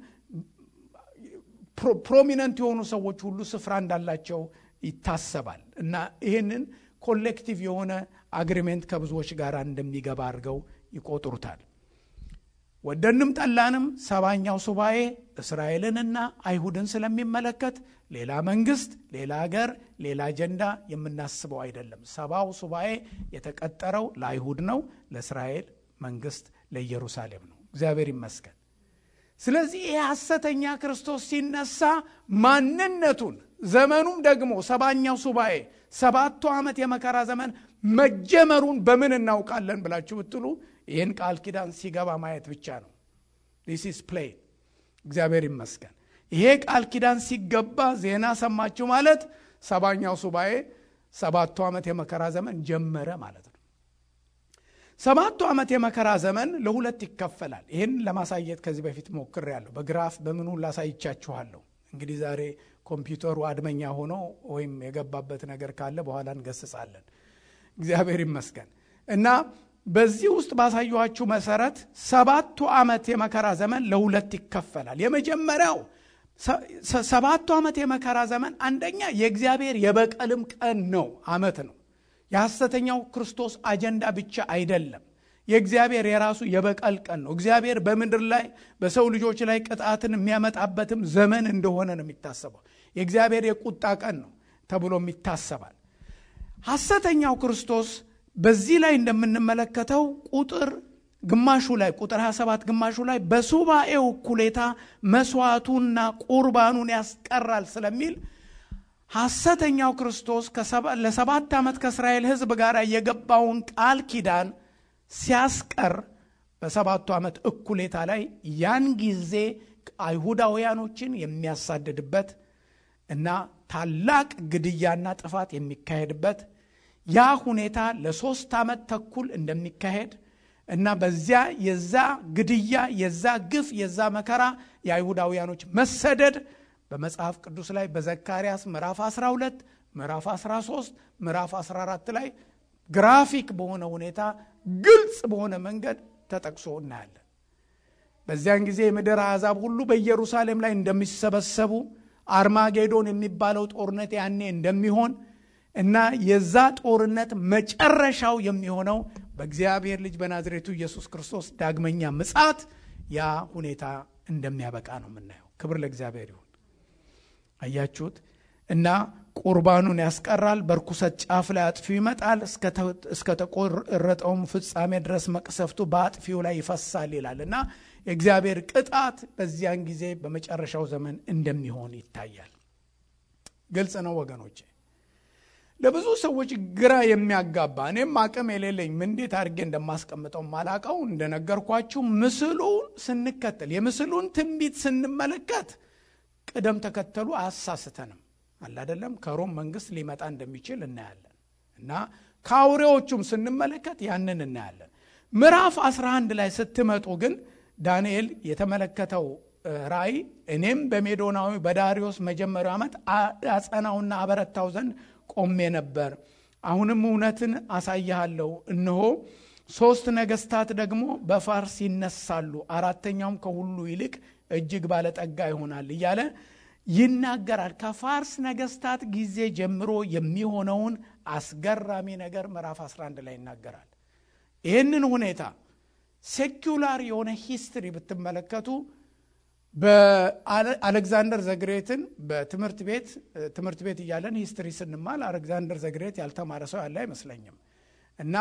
ፕሮሚነንት የሆኑ ሰዎች ሁሉ ስፍራ እንዳላቸው ይታሰባል እና ይህንን ኮሌክቲቭ የሆነ አግሪሜንት ከብዙዎች ጋር እንደሚገባ አድርገው ይቆጥሩታል ወደንም ጠላንም ሰባኛው ሱባኤ እስራኤልንና አይሁድን ስለሚመለከት ሌላ መንግስት ሌላ ሀገር ሌላ አጀንዳ የምናስበው አይደለም ሰባው ሱባኤ የተቀጠረው ለአይሁድ ነው ለእስራኤል መንግስት ለኢየሩሳሌም ነው እግዚአብሔር ይመስገን ስለዚህ ይህ ሐሰተኛ ክርስቶስ ሲነሳ ማንነቱን ዘመኑም ደግሞ ሰባኛው ሱባኤ ሰባቱ ዓመት የመከራ ዘመን መጀመሩን በምን እናውቃለን ብላችሁ ብትሉ ይህን ቃል ኪዳን ሲገባ ማየት ብቻ ነው ዲስ ኢስ ፕሌይ እግዚአብሔር ይመስገን ይሄ ቃል ኪዳን ሲገባ ዜና ሰማችሁ ማለት ሰባኛው ሱባኤ ሰባቱ ዓመት የመከራ ዘመን ጀመረ ማለት ነው ሰባቱ ዓመት የመከራ ዘመን ለሁለት ይከፈላል ይህን ለማሳየት ከዚህ በፊት ሞክር ያለሁ በግራፍ በምኑ ላሳይቻችኋለሁ እንግዲህ ዛሬ ኮምፒውተሩ አድመኛ ሆኖ ወይም የገባበት ነገር ካለ በኋላ እንገስጻለን እግዚአብሔር ይመስገን እና በዚህ ውስጥ ባሳየኋችሁ መሰረት ሰባቱ ዓመት የመከራ ዘመን ለሁለት ይከፈላል የመጀመሪያው ሰባቱ ዓመት የመከራ ዘመን አንደኛ የእግዚአብሔር የበቀልም ቀን ነው አመት ነው የሐሰተኛው ክርስቶስ አጀንዳ ብቻ አይደለም የእግዚአብሔር የራሱ የበቀል ቀን ነው። እግዚአብሔር በምድር ላይ በሰው ልጆች ላይ ቅጣትን የሚያመጣበትም ዘመን እንደሆነ ነው የሚታሰበው። የእግዚአብሔር የቁጣ ቀን ነው ተብሎም ይታሰባል። ሐሰተኛው ክርስቶስ በዚህ ላይ እንደምንመለከተው ቁጥር ግማሹ ላይ ቁጥር 27 ግማሹ ላይ በሱባኤው እኩሌታ መስዋዕቱና ቁርባኑን ያስቀራል ስለሚል ሐሰተኛው ክርስቶስ ለሰባት ዓመት ከእስራኤል ሕዝብ ጋር የገባውን ቃል ኪዳን ሲያስቀር በሰባቱ ዓመት እኩሌታ ላይ ያን ጊዜ አይሁዳውያኖችን የሚያሳድድበት እና ታላቅ ግድያና ጥፋት የሚካሄድበት ያ ሁኔታ ለሶስት ዓመት ተኩል እንደሚካሄድ እና በዚያ የዛ ግድያ የዛ ግፍ የዛ መከራ የአይሁዳውያኖች መሰደድ በመጽሐፍ ቅዱስ ላይ በዘካርያስ ምዕራፍ 12 ምዕራፍ 13 ምዕራፍ 14 ላይ ግራፊክ በሆነ ሁኔታ ግልጽ በሆነ መንገድ ተጠቅሶ እናያለን። በዚያን ጊዜ የምድር አሕዛብ ሁሉ በኢየሩሳሌም ላይ እንደሚሰበሰቡ አርማጌዶን የሚባለው ጦርነት ያኔ እንደሚሆን እና የዛ ጦርነት መጨረሻው የሚሆነው በእግዚአብሔር ልጅ በናዝሬቱ ኢየሱስ ክርስቶስ ዳግመኛ ምጻት ያ ሁኔታ እንደሚያበቃ ነው የምናየው። ክብር ለእግዚአብሔር ይሁን። አያችሁት? እና ቁርባኑን ያስቀራል። በርኩሰት ጫፍ ላይ አጥፊው ይመጣል፣ እስከ ተቆረጠውም ፍጻሜ ድረስ መቅሰፍቱ በአጥፊው ላይ ይፈሳል ይላል እና የእግዚአብሔር ቅጣት በዚያን ጊዜ በመጨረሻው ዘመን እንደሚሆን ይታያል። ግልጽ ነው ወገኖቼ። ለብዙ ሰዎች ግራ የሚያጋባ እኔም አቅም የሌለኝ እንዴት አድርጌ እንደማስቀምጠው ማላቀው እንደነገርኳችሁ ምስሉን ስንከተል የምስሉን ትንቢት ስንመለከት ቅደም ተከተሉ አያሳስተንም። አላደለም ከሮም መንግስት ሊመጣ እንደሚችል እናያለን እና ከአውሬዎቹም ስንመለከት ያንን እናያለን። ምዕራፍ 11 ላይ ስትመጡ ግን ዳንኤል የተመለከተው ራእይ እኔም በሜዶናዊ በዳሪዮስ መጀመሪያው ዓመት አጸናውና አበረታው ዘንድ ቆሜ ነበር። አሁንም እውነትን አሳይሃለሁ። እነሆ ሦስት ነገስታት ደግሞ በፋርስ ይነሳሉ፣ አራተኛውም ከሁሉ ይልቅ እጅግ ባለጠጋ ይሆናል እያለ ይናገራል። ከፋርስ ነገስታት ጊዜ ጀምሮ የሚሆነውን አስገራሚ ነገር ምዕራፍ 11 ላይ ይናገራል። ይህንን ሁኔታ ሴኩላር የሆነ ሂስትሪ ብትመለከቱ በአሌክዛንደር ዘግሬትን በትምህርት ቤት ትምህርት ቤት እያለን ሂስትሪ ስንማል አሌክዛንደር ዘግሬት ያልተማረ ሰው ያለ አይመስለኝም። እና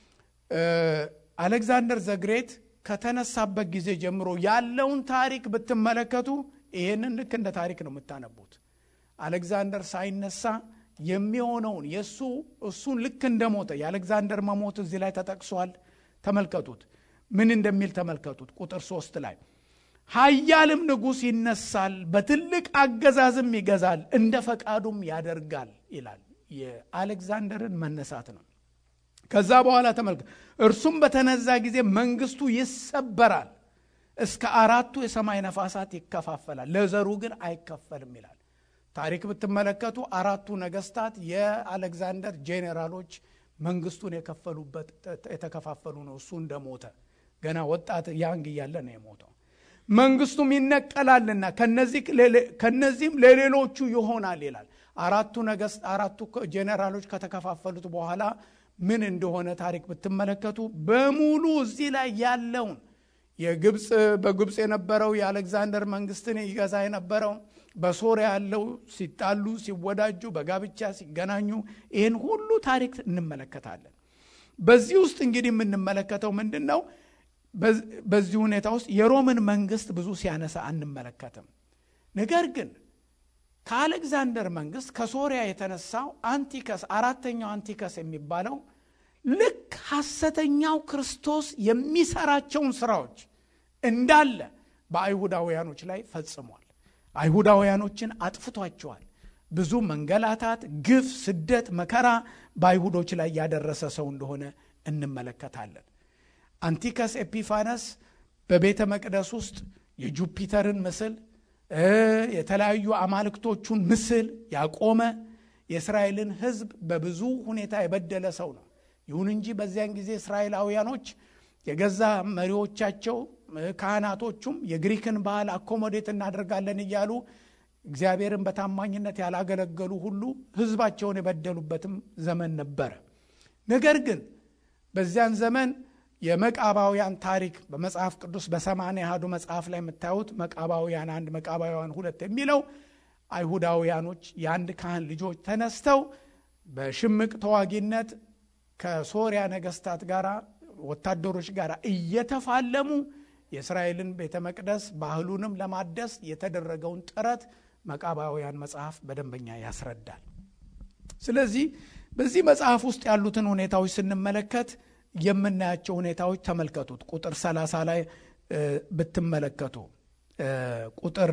አሌክዛንደር ዘግሬት ከተነሳበት ጊዜ ጀምሮ ያለውን ታሪክ ብትመለከቱ ይህንን ልክ እንደ ታሪክ ነው የምታነቡት። አሌክዛንደር ሳይነሳ የሚሆነውን የእሱ እሱን ልክ እንደሞተ የአሌክዛንደር መሞት እዚህ ላይ ተጠቅሷል። ተመልከቱት፣ ምን እንደሚል ተመልከቱት። ቁጥር ሶስት ላይ ኃያልም ንጉሥ ይነሳል፣ በትልቅ አገዛዝም ይገዛል፣ እንደ ፈቃዱም ያደርጋል ይላል። የአሌክዛንደርን መነሳት ነው። ከዛ በኋላ ተመልከ እርሱም በተነዛ ጊዜ መንግስቱ ይሰበራል፣ እስከ አራቱ የሰማይ ነፋሳት ይከፋፈላል፣ ለዘሩ ግን አይከፈልም ይላል። ታሪክ ብትመለከቱ አራቱ ነገስታት የአሌክዛንደር ጄኔራሎች መንግስቱን የከፈሉበት የተከፋፈሉ ነው። እሱ እንደሞተ ገና ወጣት ያንግ እያለ ነው የሞተው። መንግስቱም ይነቀላልና ከነዚህም ለሌሎቹ ይሆናል ይላል። አራቱ ነገስት አራቱ ጄኔራሎች ከተከፋፈሉት በኋላ ምን እንደሆነ ታሪክ ብትመለከቱ በሙሉ እዚህ ላይ ያለውን የግብፅ በግብፅ የነበረው የአሌክዛንደር መንግስትን ይገዛ የነበረው በሶሪያ ያለው ሲጣሉ ሲወዳጁ በጋብቻ ሲገናኙ ይህን ሁሉ ታሪክ እንመለከታለን። በዚህ ውስጥ እንግዲህ የምንመለከተው ምንድን ነው? በዚህ ሁኔታ ውስጥ የሮምን መንግስት ብዙ ሲያነሳ አንመለከትም። ነገር ግን ከአሌክዛንደር መንግስት ከሶሪያ የተነሳው አንቲከስ አራተኛው አንቲከስ የሚባለው ልክ ሐሰተኛው ክርስቶስ የሚሰራቸውን ስራዎች እንዳለ በአይሁዳውያኖች ላይ ፈጽሟል። አይሁዳውያኖችን አጥፍቷቸዋል። ብዙ መንገላታት፣ ግፍ፣ ስደት፣ መከራ በአይሁዶች ላይ ያደረሰ ሰው እንደሆነ እንመለከታለን። አንቲከስ ኤፒፋነስ በቤተ መቅደስ ውስጥ የጁፒተርን ምስል የተለያዩ አማልክቶቹን ምስል ያቆመ የእስራኤልን ሕዝብ በብዙ ሁኔታ የበደለ ሰው ነው። ይሁን እንጂ በዚያን ጊዜ እስራኤላውያኖች የገዛ መሪዎቻቸው ካህናቶቹም የግሪክን ባህል አኮሞዴት እናደርጋለን እያሉ እግዚአብሔርን በታማኝነት ያላገለገሉ ሁሉ ሕዝባቸውን የበደሉበትም ዘመን ነበረ። ነገር ግን በዚያን ዘመን የመቃባውያን ታሪክ በመጽሐፍ ቅዱስ በሰማንያ አሐዱ መጽሐፍ ላይ የምታዩት መቃባውያን አንድ መቃባውያን ሁለት የሚለው አይሁዳውያኖች የአንድ ካህን ልጆች ተነስተው በሽምቅ ተዋጊነት ከሶሪያ ነገስታት ጋር ወታደሮች ጋር እየተፋለሙ የእስራኤልን ቤተ መቅደስ ባህሉንም ለማደስ የተደረገውን ጥረት መቃባውያን መጽሐፍ በደንበኛ ያስረዳል። ስለዚህ በዚህ መጽሐፍ ውስጥ ያሉትን ሁኔታዎች ስንመለከት የምናያቸው ሁኔታዎች ተመልከቱት። ቁጥር 30 ላይ ብትመለከቱ ቁጥር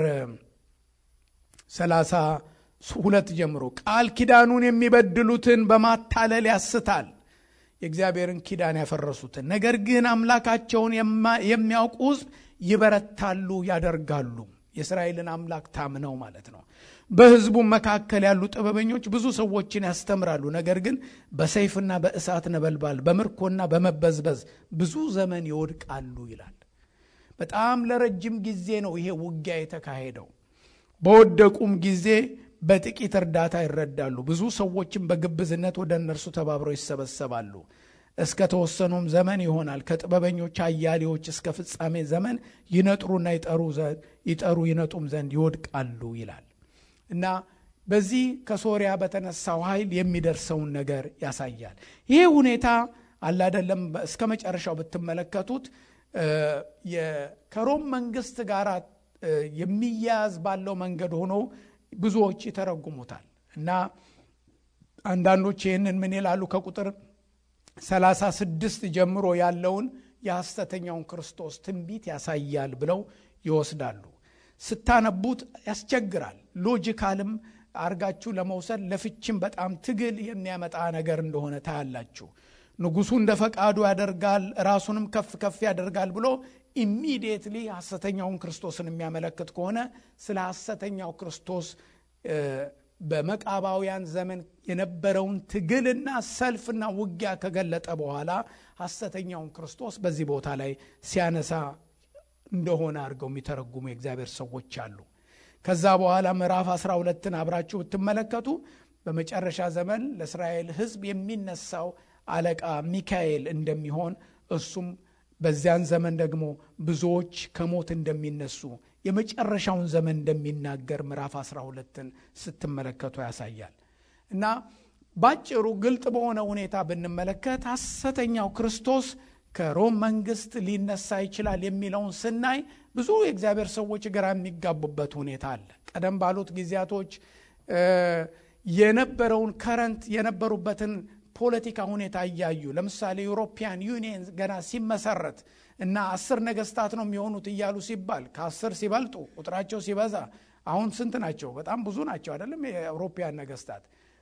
32 ጀምሮ ቃል ኪዳኑን የሚበድሉትን በማታለል ያስታል የእግዚአብሔርን ኪዳን ያፈረሱትን። ነገር ግን አምላካቸውን የሚያውቁ ሕዝብ ይበረታሉ፣ ያደርጋሉ። የእስራኤልን አምላክ ታምነው ማለት ነው። በሕዝቡም መካከል ያሉ ጥበበኞች ብዙ ሰዎችን ያስተምራሉ። ነገር ግን በሰይፍና በእሳት ነበልባል በምርኮና በመበዝበዝ ብዙ ዘመን ይወድቃሉ ይላል። በጣም ለረጅም ጊዜ ነው ይሄ ውጊያ የተካሄደው። በወደቁም ጊዜ በጥቂት እርዳታ ይረዳሉ። ብዙ ሰዎችም በግብዝነት ወደ እነርሱ ተባብረው ይሰበሰባሉ። እስከ ተወሰኑም ዘመን ይሆናል። ከጥበበኞች አያሌዎች እስከ ፍጻሜ ዘመን ይነጥሩና ይጠሩ ይነጡም ዘንድ ይወድቃሉ ይላል እና በዚህ ከሶሪያ በተነሳው ኃይል የሚደርሰውን ነገር ያሳያል። ይሄ ሁኔታ አላደለም እስከ መጨረሻው ብትመለከቱት ከሮም መንግስት ጋር የሚያያዝ ባለው መንገድ ሆኖ ብዙዎች ይተረጉሙታል እና አንዳንዶች ይህንን ምን ይላሉ ከቁጥር ሰላሳ ስድስት ጀምሮ ያለውን የሐሰተኛውን ክርስቶስ ትንቢት ያሳያል ብለው ይወስዳሉ። ስታነቡት ያስቸግራል። ሎጂካልም አርጋችሁ ለመውሰድ ለፍችም በጣም ትግል የሚያመጣ ነገር እንደሆነ ታያላችሁ። ንጉሱ እንደ ፈቃዱ ያደርጋል፣ ራሱንም ከፍ ከፍ ያደርጋል ብሎ ኢሚዲየትሊ ሐሰተኛውን ክርስቶስን የሚያመለክት ከሆነ ስለ ሐሰተኛው ክርስቶስ በመቃባውያን ዘመን የነበረውን ትግልና ሰልፍና ውጊያ ከገለጠ በኋላ ሐሰተኛውን ክርስቶስ በዚህ ቦታ ላይ ሲያነሳ እንደሆነ አድርገው የሚተረጉሙ የእግዚአብሔር ሰዎች አሉ። ከዛ በኋላ ምዕራፍ 12ን አብራችሁ ብትመለከቱ በመጨረሻ ዘመን ለእስራኤል ሕዝብ የሚነሳው አለቃ ሚካኤል እንደሚሆን እሱም በዚያን ዘመን ደግሞ ብዙዎች ከሞት እንደሚነሱ የመጨረሻውን ዘመን እንደሚናገር ምዕራፍ 12ን ስትመለከቱ ያሳያል እና ባጭሩ ግልጥ በሆነ ሁኔታ ብንመለከት ሐሰተኛው ክርስቶስ ከሮም መንግስት ሊነሳ ይችላል የሚለውን ስናይ ብዙ የእግዚአብሔር ሰዎች ግራ የሚጋቡበት ሁኔታ አለ። ቀደም ባሉት ጊዜያቶች የነበረውን ከረንት የነበሩበትን ፖለቲካ ሁኔታ እያዩ ለምሳሌ ዩሮፒያን ዩኒየን ገና ሲመሰረት እና አስር ነገስታት ነው የሚሆኑት እያሉ ሲባል ከአስር ሲበልጡ ቁጥራቸው ሲበዛ አሁን ስንት ናቸው? በጣም ብዙ ናቸው አይደለም? የአውሮፒያን ነገስታት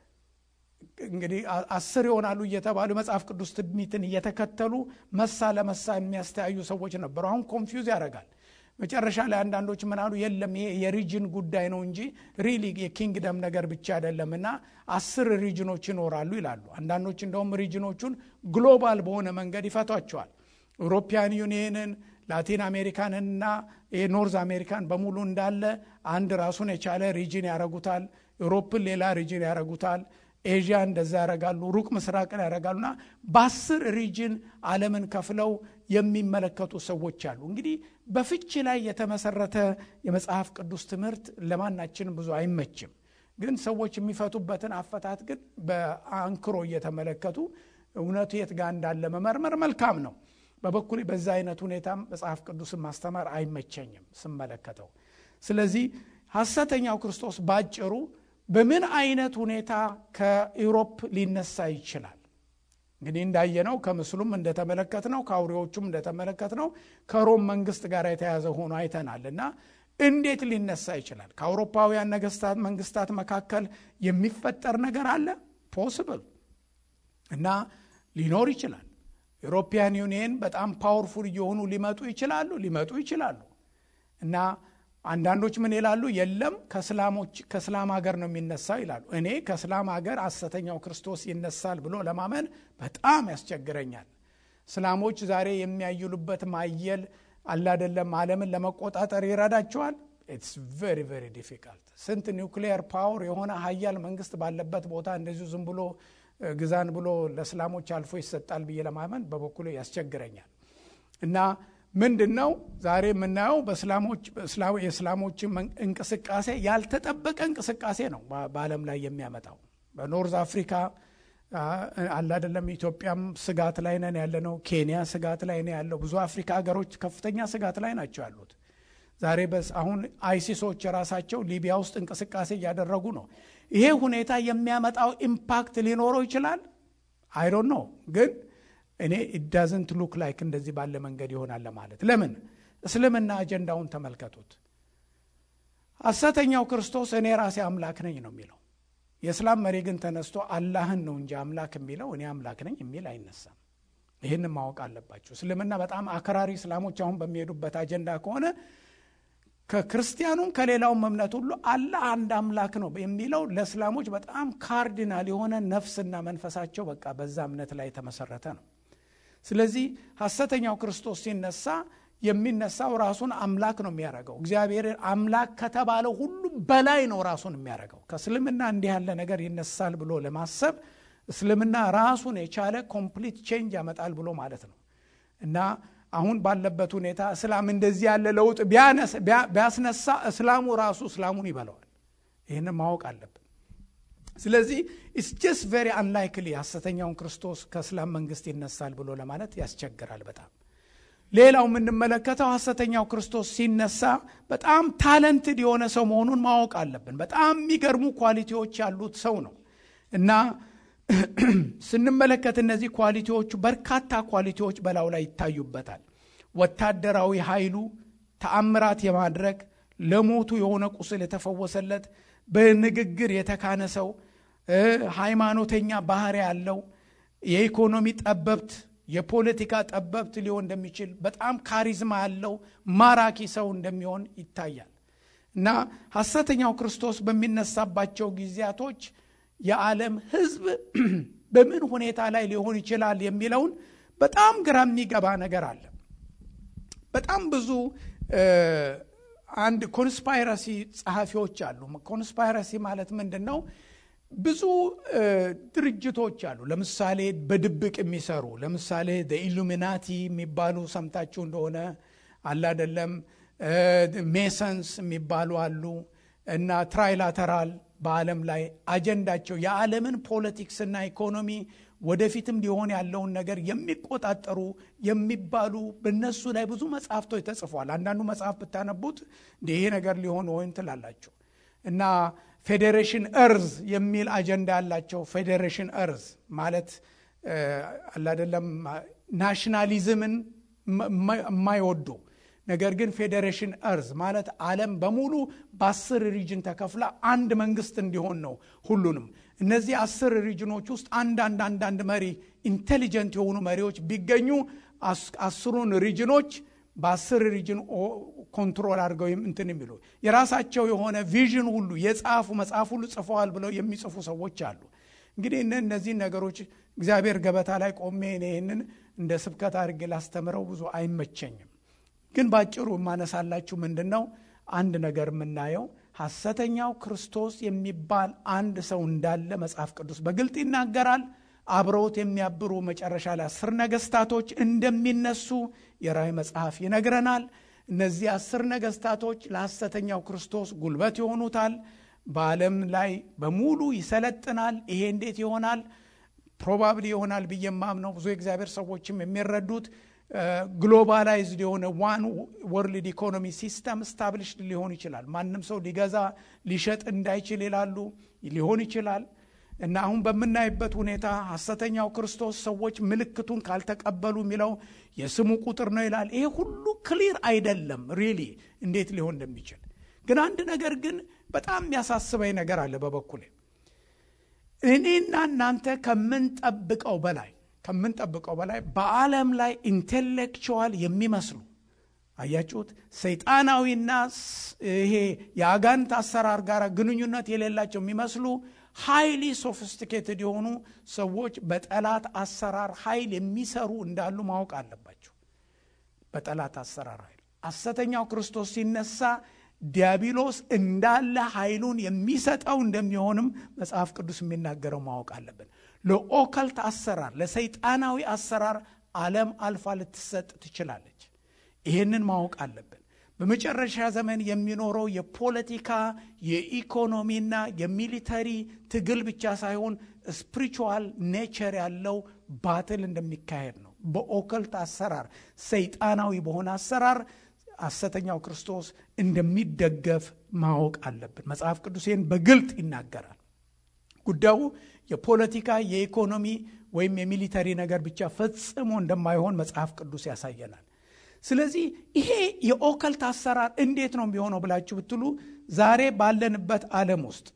እንግዲህ አስር ይሆናሉ እየተባሉ መጽሐፍ ቅዱስ ትንቢትን እየተከተሉ መሳ ለመሳ የሚያስተያዩ ሰዎች ነበሩ። አሁን ኮንፊውዝ ያደርጋል። መጨረሻ ላይ አንዳንዶች ምናሉ የለም ይሄ የሪጅን ጉዳይ ነው እንጂ ሪሊ የኪንግደም ነገር ብቻ አይደለም እና አስር ሪጅኖች ይኖራሉ ይላሉ። አንዳንዶች እንደውም ሪጅኖቹን ግሎባል በሆነ መንገድ ይፈቷቸዋል። ኢውሮፒያን ዩኒየንን፣ ላቲን አሜሪካንንና የኖርዝ አሜሪካን በሙሉ እንዳለ አንድ ራሱን የቻለ ሪጅን ያረጉታል። ዩሮፕን ሌላ ሪጅን ያረጉታል። ኤዥያ እንደዛ ያረጋሉ። ሩቅ ምስራቅን ያረጋሉና በአስር ሪጅን ዓለምን ከፍለው የሚመለከቱ ሰዎች አሉ። እንግዲህ በፍቺ ላይ የተመሰረተ የመጽሐፍ ቅዱስ ትምህርት ለማናችንም ብዙ አይመችም። ግን ሰዎች የሚፈቱበትን አፈታት ግን በአንክሮ እየተመለከቱ እውነቱ የት ጋር እንዳለ መመርመር መልካም ነው። በበኩሌ በዛ አይነት ሁኔታም መጽሐፍ ቅዱስን ማስተማር አይመቸኝም ስመለከተው። ስለዚህ ሐሰተኛው ክርስቶስ ባጭሩ በምን አይነት ሁኔታ ከኢውሮፕ ሊነሳ ይችላል? እንግዲህ እንዳየነው ከምስሉም እንደተመለከት ነው ከአውሬዎቹም እንደተመለከት ነው ከሮም መንግስት ጋር የተያዘ ሆኖ አይተናል እና እንዴት ሊነሳ ይችላል? ከአውሮፓውያን ነገስታት መንግስታት መካከል የሚፈጠር ነገር አለ ፖስብል እና ሊኖር ይችላል። ኢሮፒያን ዩኒየን በጣም ፓወርፉል እየሆኑ ሊመጡ ይችላሉ ሊመጡ ይችላሉ እና አንዳንዶች ምን ይላሉ? የለም ከእስላሞች ከእስላም ሀገር ነው የሚነሳው ይላሉ። እኔ ከእስላም ሀገር ሐሰተኛው ክርስቶስ ይነሳል ብሎ ለማመን በጣም ያስቸግረኛል። እስላሞች ዛሬ የሚያይሉበት ማየል አላደለም ዓለምን ለመቆጣጠር ይረዳቸዋል። ኢትስ ቨሪ ቨሪ ዲፊካልት። ስንት ኒውክሊየር ፓወር የሆነ ሀያል መንግስት ባለበት ቦታ እንደዚሁ ዝም ብሎ ግዛን ብሎ ለእስላሞች አልፎ ይሰጣል ብዬ ለማመን በበኩሉ ያስቸግረኛል። እና ምንድን ነው ዛሬ የምናየው የእስላሞችን እንቅስቃሴ ያልተጠበቀ እንቅስቃሴ ነው በዓለም ላይ የሚያመጣው በኖርዝ አፍሪካ አለ አይደለም ኢትዮጵያም ስጋት ላይ ነን ያለ ነው ኬንያ ስጋት ላይ ነው ያለው ብዙ አፍሪካ ሀገሮች ከፍተኛ ስጋት ላይ ናቸው ያሉት ዛሬ በስ አሁን አይሲሶች ራሳቸው ሊቢያ ውስጥ እንቅስቃሴ እያደረጉ ነው ይሄ ሁኔታ የሚያመጣው ኢምፓክት ሊኖረው ይችላል አይዶን ነው ግን እኔ ኢዳዝንት ሉክ ላይክ እንደዚህ ባለ መንገድ ይሆናል ለማለት ለምን እስልምና አጀንዳውን ተመልከቱት ሐሰተኛው ክርስቶስ እኔ ራሴ አምላክ ነኝ ነው የሚለው የእስላም መሪ ግን ተነስቶ አላህን ነው እንጂ አምላክ የሚለው እኔ አምላክ ነኝ የሚል አይነሳም ይህን ማወቅ አለባቸው እስልምና በጣም አክራሪ እስላሞች አሁን በሚሄዱበት አጀንዳ ከሆነ ከክርስቲያኑም ከሌላውም እምነት ሁሉ አላህ አንድ አምላክ ነው የሚለው ለእስላሞች በጣም ካርዲናል የሆነ ነፍስና መንፈሳቸው በቃ በዛ እምነት ላይ የተመሰረተ ነው ስለዚህ ሐሰተኛው ክርስቶስ ሲነሳ የሚነሳው ራሱን አምላክ ነው የሚያደርገው እግዚአብሔር አምላክ ከተባለው ሁሉ በላይ ነው ራሱን የሚያደርገው ከእስልምና እንዲህ ያለ ነገር ይነሳል ብሎ ለማሰብ እስልምና ራሱን የቻለ ኮምፕሊት ቼንጅ ያመጣል ብሎ ማለት ነው እና አሁን ባለበት ሁኔታ እስላም እንደዚህ ያለ ለውጥ ቢያስነሳ እስላሙ ራሱ እስላሙን ይበለዋል ይህን ማወቅ አለብን ስለዚህ ኢስ ጀስት ቬሪ አንላይክሊ ሐሰተኛውን ክርስቶስ ከእስላም መንግስት ይነሳል ብሎ ለማለት ያስቸግራል በጣም ሌላው የምንመለከተው ሐሰተኛው ክርስቶስ ሲነሳ በጣም ታለንትድ የሆነ ሰው መሆኑን ማወቅ አለብን በጣም የሚገርሙ ኳሊቲዎች ያሉት ሰው ነው እና ስንመለከት እነዚህ ኳሊቲዎቹ በርካታ ኳሊቲዎች በላው ላይ ይታዩበታል ወታደራዊ ኃይሉ ተአምራት የማድረግ ለሞቱ የሆነ ቁስል የተፈወሰለት በንግግር የተካነ ሰው ሃይማኖተኛ ባህሪ ያለው የኢኮኖሚ ጠበብት የፖለቲካ ጠበብት ሊሆን እንደሚችል በጣም ካሪዝማ ያለው ማራኪ ሰው እንደሚሆን ይታያል እና ሐሰተኛው ክርስቶስ በሚነሳባቸው ጊዜያቶች የዓለም ህዝብ በምን ሁኔታ ላይ ሊሆን ይችላል የሚለውን በጣም ግራ የሚገባ ነገር አለ በጣም ብዙ አንድ ኮንስፓይረሲ ጸሐፊዎች አሉ ኮንስፓይረሲ ማለት ምንድን ነው ብዙ ድርጅቶች አሉ ለምሳሌ በድብቅ የሚሰሩ ለምሳሌ ኢሉሚናቲ የሚባሉ ሰምታችሁ እንደሆነ አላደለም ሜሰንስ የሚባሉ አሉ እና ትራይላተራል በዓለም ላይ አጀንዳቸው የዓለምን ፖለቲክስና ኢኮኖሚ ወደፊትም ሊሆን ያለውን ነገር የሚቆጣጠሩ የሚባሉ በነሱ ላይ ብዙ መጽሐፍቶች ተጽፏል አንዳንዱ መጽሐፍ ብታነቡት ይሄ ነገር ሊሆን ወይም ትላላቸው እና ፌዴሬሽን እርዝ የሚል አጀንዳ ያላቸው ፌዴሬሽን እርዝ ማለት አላደለም ናሽናሊዝምን የማይወዱ ነገር ግን ፌዴሬሽን እርዝ ማለት ዓለም በሙሉ በአስር ሪጅን ተከፍላ አንድ መንግስት እንዲሆን ነው ሁሉንም እነዚህ አስር ሪጅኖች ውስጥ አንዳንድ አንዳንድ መሪ ኢንቴሊጀንት የሆኑ መሪዎች ቢገኙ አስሩን ሪጅኖች በአስር ሪጅን ኮንትሮል አድርገው እንትን የሚሉ የራሳቸው የሆነ ቪዥን ሁሉ የጻፉ መጽሐፍ ሁሉ ጽፈዋል ብለው የሚጽፉ ሰዎች አሉ እንግዲህ እነዚህን ነገሮች እግዚአብሔር ገበታ ላይ ቆሜ ይህንን እንደ ስብከት አድርጌ ላስተምረው ብዙ አይመቸኝም ግን ባጭሩ የማነሳላችሁ ምንድን ነው አንድ ነገር የምናየው ሐሰተኛው ክርስቶስ የሚባል አንድ ሰው እንዳለ መጽሐፍ ቅዱስ በግልጥ ይናገራል አብረውት የሚያብሩ መጨረሻ ላይ አስር ነገስታቶች እንደሚነሱ የራይ መጽሐፍ ይነግረናል እነዚህ አስር ነገስታቶች ለሐሰተኛው ክርስቶስ ጉልበት ይሆኑታል በዓለም ላይ በሙሉ ይሰለጥናል ይሄ እንዴት ይሆናል ፕሮባብሊ ይሆናል ብዬ ማምነው ብዙ የእግዚአብሔር ሰዎችም የሚረዱት ግሎባላይዝድ የሆነ ዋን ወርልድ ኢኮኖሚ ሲስተም ስታብሊሽድ ሊሆን ይችላል ማንም ሰው ሊገዛ ሊሸጥ እንዳይችል ይላሉ ሊሆን ይችላል እና አሁን በምናይበት ሁኔታ ሐሰተኛው ክርስቶስ ሰዎች ምልክቱን ካልተቀበሉ የሚለው የስሙ ቁጥር ነው ይላል ይሄ ሁሉ ክሊር አይደለም ሪሊ እንዴት ሊሆን እንደሚችል ግን አንድ ነገር ግን በጣም የሚያሳስበኝ ነገር አለ በበኩሌ እኔና እናንተ ከምንጠብቀው በላይ ከምንጠብቀው በላይ በዓለም ላይ ኢንቴሌክቹዋል የሚመስሉ አያችሁት ሰይጣናዊና ይሄ የአጋንት አሰራር ጋር ግንኙነት የሌላቸው የሚመስሉ ሃይሊ ሶፊስቲኬትድ የሆኑ ሰዎች በጠላት አሰራር ኃይል የሚሰሩ እንዳሉ ማወቅ አለባቸው በጠላት አሰራር ኃይል ሐሰተኛው ክርስቶስ ሲነሳ ዲያብሎስ እንዳለ ኃይሉን የሚሰጠው እንደሚሆንም መጽሐፍ ቅዱስ የሚናገረው ማወቅ አለብን ለኦከልት አሰራር ለሰይጣናዊ አሰራር ዓለም አልፋ ልትሰጥ ትችላለች። ይህንን ማወቅ አለብን። በመጨረሻ ዘመን የሚኖረው የፖለቲካ የኢኮኖሚና የሚሊተሪ ትግል ብቻ ሳይሆን ስፒሪቹዋል ኔቸር ያለው ባትል እንደሚካሄድ ነው። በኦከልት አሰራር፣ ሰይጣናዊ በሆነ አሰራር ሐሰተኛው ክርስቶስ እንደሚደገፍ ማወቅ አለብን። መጽሐፍ ቅዱስ ይህን በግልጥ ይናገራል። ጉዳዩ የፖለቲካ የኢኮኖሚ ወይም የሚሊተሪ ነገር ብቻ ፈጽሞ እንደማይሆን መጽሐፍ ቅዱስ ያሳየናል። ስለዚህ ይሄ የኦከልት አሰራር እንዴት ነው የሚሆነው ብላችሁ ብትሉ ዛሬ ባለንበት ዓለም ውስጥ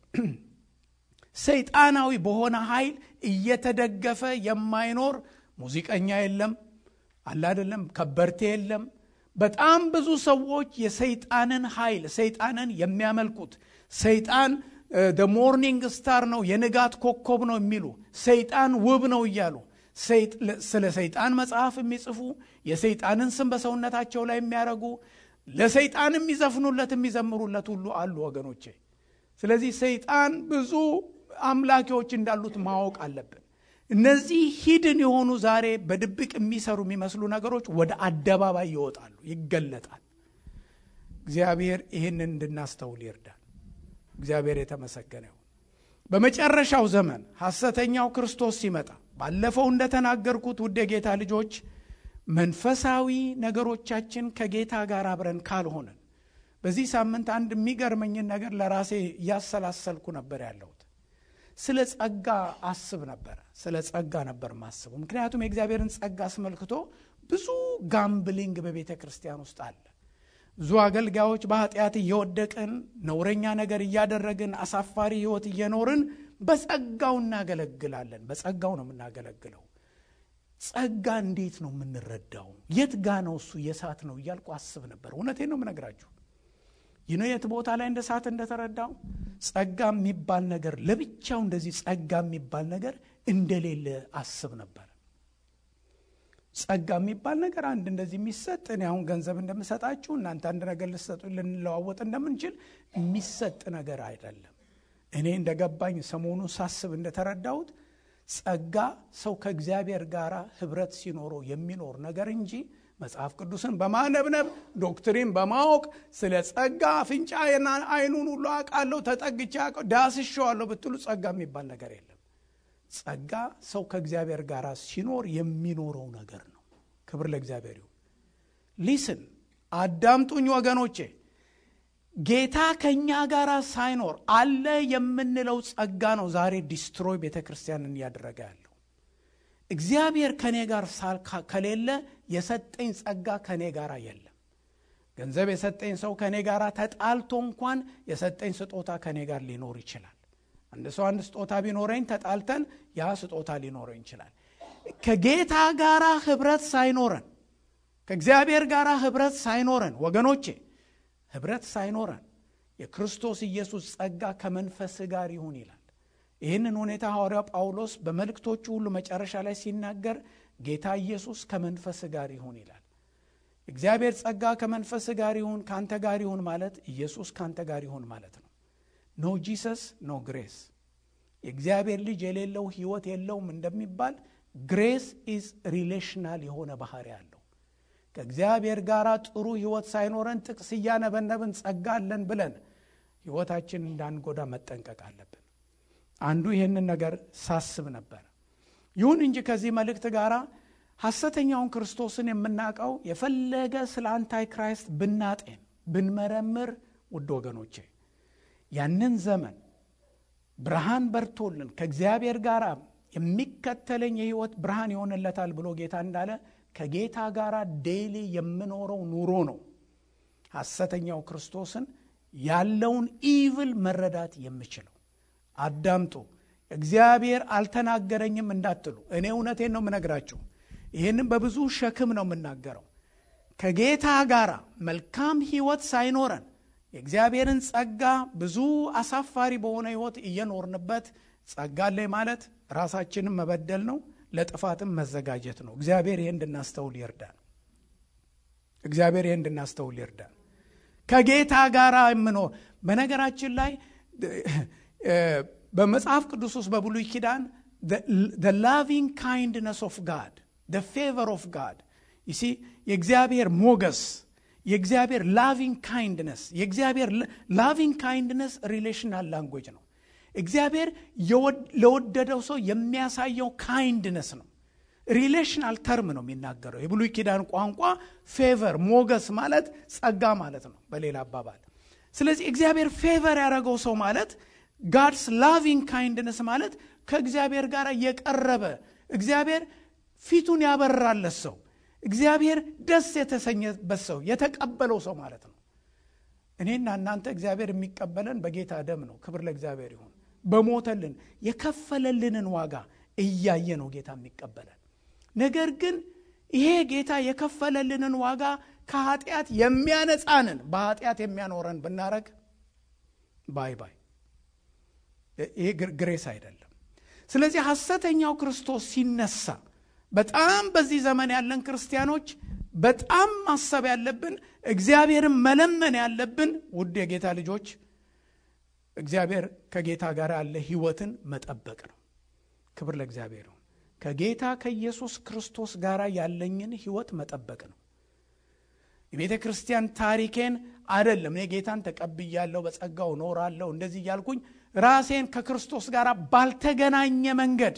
ሰይጣናዊ በሆነ ኃይል እየተደገፈ የማይኖር ሙዚቀኛ የለም፣ አለ አይደለም፣ ከበርቴ የለም። በጣም ብዙ ሰዎች የሰይጣንን ኃይል ሰይጣንን የሚያመልኩት ሰይጣን ደ ሞርኒንግ ስታር ነው የንጋት ኮከብ ነው የሚሉ ሰይጣን ውብ ነው እያሉ ስለ ሰይጣን መጽሐፍ የሚጽፉ የሰይጣንን ስም በሰውነታቸው ላይ የሚያደርጉ ለሰይጣን የሚዘፍኑለት የሚዘምሩለት ሁሉ አሉ ወገኖቼ። ስለዚህ ሰይጣን ብዙ አምላኪዎች እንዳሉት ማወቅ አለብን። እነዚህ ሂድን የሆኑ ዛሬ በድብቅ የሚሰሩ የሚመስሉ ነገሮች ወደ አደባባይ ይወጣሉ፣ ይገለጣል። እግዚአብሔር ይህንን እንድናስተውል ይርዳል። እግዚአብሔር የተመሰገነ ይሁን። በመጨረሻው ዘመን ሐሰተኛው ክርስቶስ ሲመጣ ባለፈው እንደተናገርኩት ውድ የጌታ ልጆች መንፈሳዊ ነገሮቻችን ከጌታ ጋር አብረን ካልሆነን በዚህ ሳምንት አንድ የሚገርመኝን ነገር ለራሴ እያሰላሰልኩ ነበር ያለሁት። ስለ ጸጋ አስብ ነበረ። ስለ ጸጋ ነበር ማስቡ። ምክንያቱም የእግዚአብሔርን ጸጋ አስመልክቶ ብዙ ጋምብሊንግ በቤተ ክርስቲያን ውስጥ አለ። ብዙ አገልጋዮች በኃጢአት እየወደቅን ነውረኛ ነገር እያደረግን አሳፋሪ ሕይወት እየኖርን በጸጋው እናገለግላለን። በጸጋው ነው የምናገለግለው። ጸጋ እንዴት ነው የምንረዳው? የት ጋ ነው እሱ የሳት ነው እያልኩ አስብ ነበር። እውነቴን ነው የምነግራችሁ። ይህ የት ቦታ ላይ እንደ ሳት እንደተረዳው ጸጋ የሚባል ነገር ለብቻው እንደዚህ ጸጋ የሚባል ነገር እንደሌለ አስብ ነበር። ጸጋ የሚባል ነገር አንድ እንደዚህ የሚሰጥ እኔ አሁን ገንዘብ እንደምሰጣችሁ እናንተ አንድ ነገር ልሰጡ ልንለዋወጥ እንደምንችል የሚሰጥ ነገር አይደለም። እኔ እንደገባኝ ሰሞኑን ሳስብ እንደተረዳሁት ጸጋ ሰው ከእግዚአብሔር ጋር ህብረት ሲኖረው የሚኖር ነገር እንጂ መጽሐፍ ቅዱስን በማነብነብ ዶክትሪን በማወቅ ስለ ጸጋ አፍንጫ አይኑን ሁሉ አውቃለሁ ተጠግቼ ዳስሼዋለሁ ብትሉ ጸጋ የሚባል ነገር የለም። ጸጋ ሰው ከእግዚአብሔር ጋር ሲኖር የሚኖረው ነገር ነው። ክብር ለእግዚአብሔር ይሁን። ሊስን አዳምጡኝ ወገኖቼ። ጌታ ከእኛ ጋር ሳይኖር አለ የምንለው ጸጋ ነው ዛሬ ዲስትሮይ ቤተ ክርስቲያንን እያደረገ ያለው። እግዚአብሔር ከእኔ ጋር ከሌለ የሰጠኝ ጸጋ ከእኔ ጋር የለም። ገንዘብ የሰጠኝ ሰው ከእኔ ጋር ተጣልቶ እንኳን የሰጠኝ ስጦታ ከእኔ ጋር ሊኖር ይችላል። አንድ ሰው አንድ ስጦታ ቢኖረኝ ተጣልተን ያ ስጦታ ሊኖረኝ ይችላል። ከጌታ ጋር ህብረት ሳይኖረን ከእግዚአብሔር ጋር ህብረት ሳይኖረን ወገኖቼ ህብረት ሳይኖረን የክርስቶስ ኢየሱስ ጸጋ ከመንፈስ ጋር ይሁን ይላል። ይህንን ሁኔታ ሐዋርያው ጳውሎስ በመልእክቶቹ ሁሉ መጨረሻ ላይ ሲናገር ጌታ ኢየሱስ ከመንፈስ ጋር ይሁን ይላል። እግዚአብሔር ጸጋ ከመንፈስ ጋር ይሁን ከአንተ ጋር ይሁን ማለት ኢየሱስ ከአንተ ጋር ይሁን ማለት ነው። ኖ ጂሰስ ኖ ግሬስ። የእግዚአብሔር ልጅ የሌለው ህይወት የለውም እንደሚባል ግሬስ ኢዝ ሪሌሽናል የሆነ ባህሪ አለው። ከእግዚአብሔር ጋር ጥሩ ህይወት ሳይኖረን ጥቅስ እያነበነብን ጸጋ አለን ብለን ህይወታችን እንዳንጎዳ መጠንቀቅ አለብን። አንዱ ይህንን ነገር ሳስብ ነበር። ይሁን እንጂ ከዚህ መልእክት ጋር ሐሰተኛውን ክርስቶስን የምናውቀው የፈለገ ስለ አንታይ ክራይስት ብናጤን ብንመረምር፣ ውድ ወገኖቼ ያንን ዘመን ብርሃን በርቶልን ከእግዚአብሔር ጋር የሚከተለኝ የህይወት ብርሃን ይሆንለታል ብሎ ጌታ እንዳለ ከጌታ ጋር ዴይሊ የምኖረው ኑሮ ነው ሐሰተኛው ክርስቶስን ያለውን ኢቭል መረዳት የምችለው። አዳምጡ። እግዚአብሔር አልተናገረኝም እንዳትሉ፣ እኔ እውነቴን ነው የምነግራችሁ። ይህንም በብዙ ሸክም ነው የምናገረው። ከጌታ ጋር መልካም ህይወት ሳይኖረን የእግዚአብሔርን ጸጋ ብዙ አሳፋሪ በሆነ ህይወት እየኖርንበት ጸጋ ላይ ማለት ራሳችንን መበደል ነው፣ ለጥፋትም መዘጋጀት ነው። እግዚአብሔር ይህ እንድናስተውል ይርዳን። እግዚአብሔር ይህ እንድናስተውል ይርዳን። ከጌታ ጋር የምኖር በነገራችን ላይ በመጽሐፍ ቅዱስ ውስጥ በብሉይ ኪዳን ላቪንግ ካይንድነስ ኦፍ ጋድ ደ ፌቨር ኦፍ ጋድ ይሲ የእግዚአብሔር ሞገስ የእግዚአብሔር ላቪንግ ካይንድነስ የእግዚአብሔር ላቪንግ ካይንድነስ ሪሌሽናል ላንጉጅ ነው እግዚአብሔር ለወደደው ሰው የሚያሳየው ካይንድነስ ነው ሪሌሽናል ተርም ነው የሚናገረው የብሉይ ኪዳን ቋንቋ ፌቨር ሞገስ ማለት ጸጋ ማለት ነው በሌላ አባባል ስለዚህ እግዚአብሔር ፌቨር ያደረገው ሰው ማለት ጋድስ ላቪንግ ካይንድነስ ማለት ከእግዚአብሔር ጋር የቀረበ እግዚአብሔር ፊቱን ያበራለት ሰው እግዚአብሔር ደስ የተሰኘበት ሰው የተቀበለው ሰው ማለት ነው እኔና እናንተ እግዚአብሔር የሚቀበለን በጌታ ደም ነው ክብር ለእግዚአብሔር ይሁን በሞተልን የከፈለልንን ዋጋ እያየ ነው ጌታ የሚቀበለን ነገር ግን ይሄ ጌታ የከፈለልንን ዋጋ ከኃጢአት የሚያነጻንን በኃጢአት የሚያኖረን ብናረግ ባይ ባይ ይሄ ግሬስ አይደለም ስለዚህ ሐሰተኛው ክርስቶስ ሲነሳ በጣም በዚህ ዘመን ያለን ክርስቲያኖች በጣም ማሰብ ያለብን እግዚአብሔርን መለመን ያለብን ውድ የጌታ ልጆች እግዚአብሔር ከጌታ ጋር ያለ ህይወትን መጠበቅ ነው ክብር ለእግዚአብሔር ይሁን ከጌታ ከኢየሱስ ክርስቶስ ጋር ያለኝን ህይወት መጠበቅ ነው የቤተ ክርስቲያን ታሪኬን አይደለም እኔ ጌታን ተቀብያለሁ በጸጋው ኖራለሁ እንደዚህ እያልኩኝ ራሴን ከክርስቶስ ጋር ባልተገናኘ መንገድ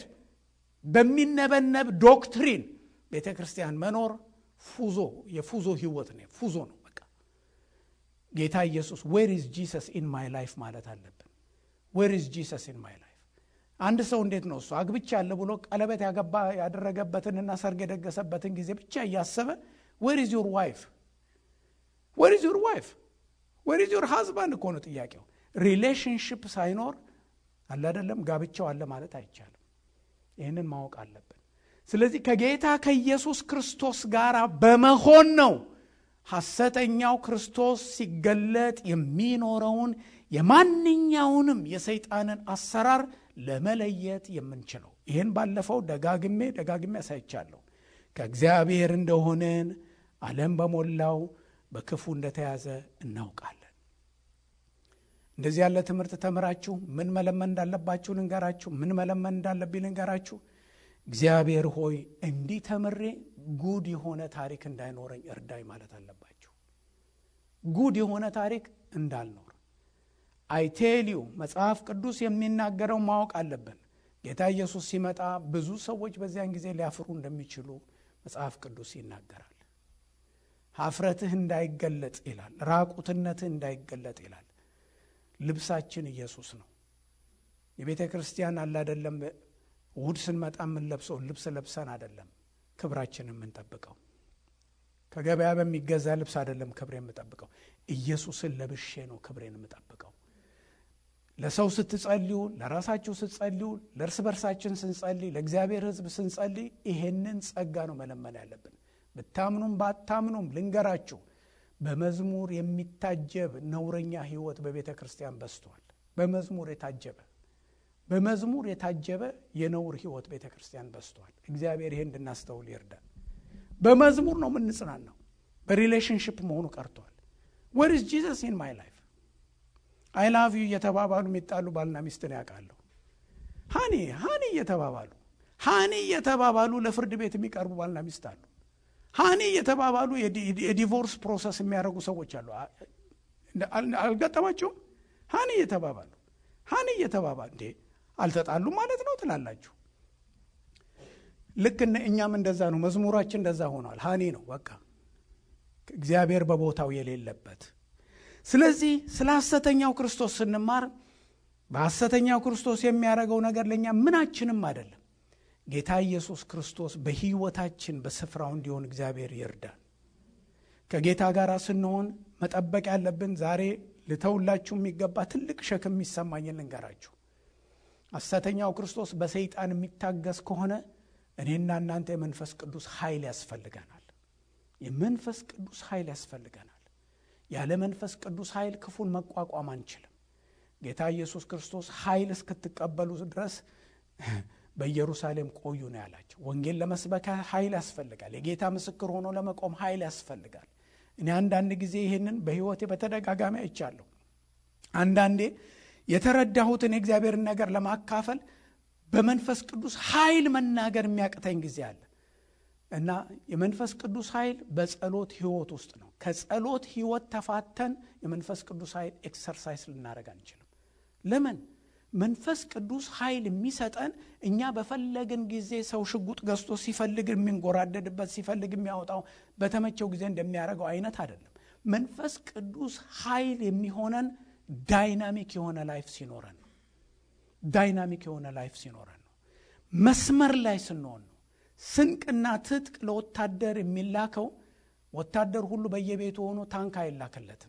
በሚነበነብ ዶክትሪን ቤተ ክርስቲያን መኖር ፉዞ የፉዞ ህይወት ነው ፉዞ ነው በቃ ጌታ ኢየሱስ ዌር ኢዝ ጂሰስ ኢን ማይ ላይፍ ማለት አለብን ዌር ኢዝ ጂሰስ ኢን ማይ ላይፍ አንድ ሰው እንዴት ነው እሱ አግብቻ ያለ ብሎ ቀለበት ያገባ ያደረገበትንና ሰርግ የደገሰበትን ጊዜ ብቻ እያሰበ ዌር ኢዝ ዩር ዋይፍ ዌር ኢዝ ዩር ዋይፍ ዌር ኢዝ ዩር ሃዝባንድ እኮ ነው ጥያቄው ሪሌሽንሽፕ ሳይኖር አለ አይደለም ጋብቻው አለ ማለት አይቻልም ይህንን ማወቅ አለብን ስለዚህ ከጌታ ከኢየሱስ ክርስቶስ ጋር በመሆን ነው ሐሰተኛው ክርስቶስ ሲገለጥ የሚኖረውን የማንኛውንም የሰይጣንን አሰራር ለመለየት የምንችለው ይህን ባለፈው ደጋግሜ ደጋግሜ ያሳይቻለሁ ከእግዚአብሔር እንደሆንን ዓለም በሞላው በክፉ እንደተያዘ እናውቃለን እንደዚህ ያለ ትምህርት ተምራችሁ ምን መለመን እንዳለባችሁ ልንገራችሁ ምን መለመን እንዳለብኝ ልንገራችሁ እግዚአብሔር ሆይ እንዲህ ተምሬ ጉድ የሆነ ታሪክ እንዳይኖረኝ እርዳይ ማለት አለባችሁ ጉድ የሆነ ታሪክ እንዳልኖር አይቴልዩ መጽሐፍ ቅዱስ የሚናገረው ማወቅ አለብን ጌታ ኢየሱስ ሲመጣ ብዙ ሰዎች በዚያን ጊዜ ሊያፍሩ እንደሚችሉ መጽሐፍ ቅዱስ ይናገራል ሀፍረትህ እንዳይገለጥ ይላል ራቁትነትህ እንዳይገለጥ ይላል ልብሳችን ኢየሱስ ነው የቤተ ክርስቲያን አላደለም እሁድ ስንመጣ የምንለብሰው ልብስ ለብሰን አደለም ክብራችን የምንጠብቀው ከገበያ በሚገዛ ልብስ አደለም ክብሬ የምጠብቀው ኢየሱስን ለብሼ ነው ክብሬን የምጠብቀው ለሰው ስትጸልዩ ለራሳችሁ ስትጸልዩ ለእርስ በርሳችን ስንጸልይ ለእግዚአብሔር ህዝብ ስንጸልይ ይሄንን ጸጋ ነው መለመን ያለብን ብታምኑም ባታምኑም ልንገራችሁ በመዝሙር የሚታጀብ ነውረኛ ህይወት በቤተ ክርስቲያን በስቷል በመዝሙር የታጀበ በመዝሙር የታጀበ የነውር ህይወት ቤተ ክርስቲያን በስቷል እግዚአብሔር ይሄ እንድናስተውል ይርዳል በመዝሙር ነው የምንጽናናው በሪሌሽንሽፕ መሆኑ ቀርቷል ወር ኢዝ ጂሰስ ኢን ማይ ላይፍ አይ ላቭ ዩ እየተባባሉ የሚጣሉ ባልና ሚስትን ያውቃለሁ ሃኒ ሃኒ እየተባባሉ ሃኒ እየተባባሉ ለፍርድ ቤት የሚቀርቡ ባልና ሚስት አሉ ሃኒ እየተባባሉ የዲቮርስ ፕሮሰስ የሚያደርጉ ሰዎች አሉ አልገጠማቸውም ሃኒ እየተባባሉ ሃኒ እየተባባሉ እንዴ አልተጣሉም ማለት ነው ትላላችሁ ልክ እኛም እንደዛ ነው መዝሙራችን እንደዛ ሆኗል ሃኒ ነው በቃ እግዚአብሔር በቦታው የሌለበት ስለዚህ ስለ ሐሰተኛው ክርስቶስ ስንማር በሐሰተኛው ክርስቶስ የሚያደርገው ነገር ለእኛ ምናችንም አይደለም ጌታ ኢየሱስ ክርስቶስ በህይወታችን በስፍራው እንዲሆን እግዚአብሔር ይርዳል ከጌታ ጋር ስንሆን መጠበቅ ያለብን ዛሬ ልተውላችሁ የሚገባ ትልቅ ሸክም የሚሰማኝን ልንገራችሁ ሐሰተኛው ክርስቶስ በሰይጣን የሚታገስ ከሆነ እኔና እናንተ የመንፈስ ቅዱስ ኃይል ያስፈልገናል የመንፈስ ቅዱስ ኃይል ያስፈልገናል ያለ መንፈስ ቅዱስ ኃይል ክፉን መቋቋም አንችልም ጌታ ኢየሱስ ክርስቶስ ኃይል እስክትቀበሉ ድረስ በኢየሩሳሌም ቆዩ ነው ያላቸው ወንጌል ለመስበክ ኃይል ያስፈልጋል የጌታ ምስክር ሆኖ ለመቆም ኃይል ያስፈልጋል እኔ አንዳንድ ጊዜ ይህንን በህይወቴ በተደጋጋሚ አይቻለሁ አንዳንዴ የተረዳሁትን የእግዚአብሔርን ነገር ለማካፈል በመንፈስ ቅዱስ ኃይል መናገር የሚያቅተኝ ጊዜ አለ እና የመንፈስ ቅዱስ ኃይል በጸሎት ህይወት ውስጥ ነው። ከጸሎት ህይወት ተፋተን የመንፈስ ቅዱስ ኃይል ኤክሰርሳይዝ ልናደርግ አንችልም። ለምን? መንፈስ ቅዱስ ኃይል የሚሰጠን እኛ በፈለግን ጊዜ ሰው ሽጉጥ ገዝቶ ሲፈልግ የሚንጎራደድበት ሲፈልግ የሚያወጣው በተመቸው ጊዜ እንደሚያደርገው አይነት አይደለም። መንፈስ ቅዱስ ኃይል የሚሆነን ዳይናሚክ የሆነ ላይፍ ሲኖረን ነው። ዳይናሚክ የሆነ ላይፍ ሲኖረን ነው። መስመር ላይ ስንሆን ነው። ስንቅና ትጥቅ ለወታደር የሚላከው ወታደር ሁሉ በየቤቱ ሆኖ ታንክ አይላክለትም።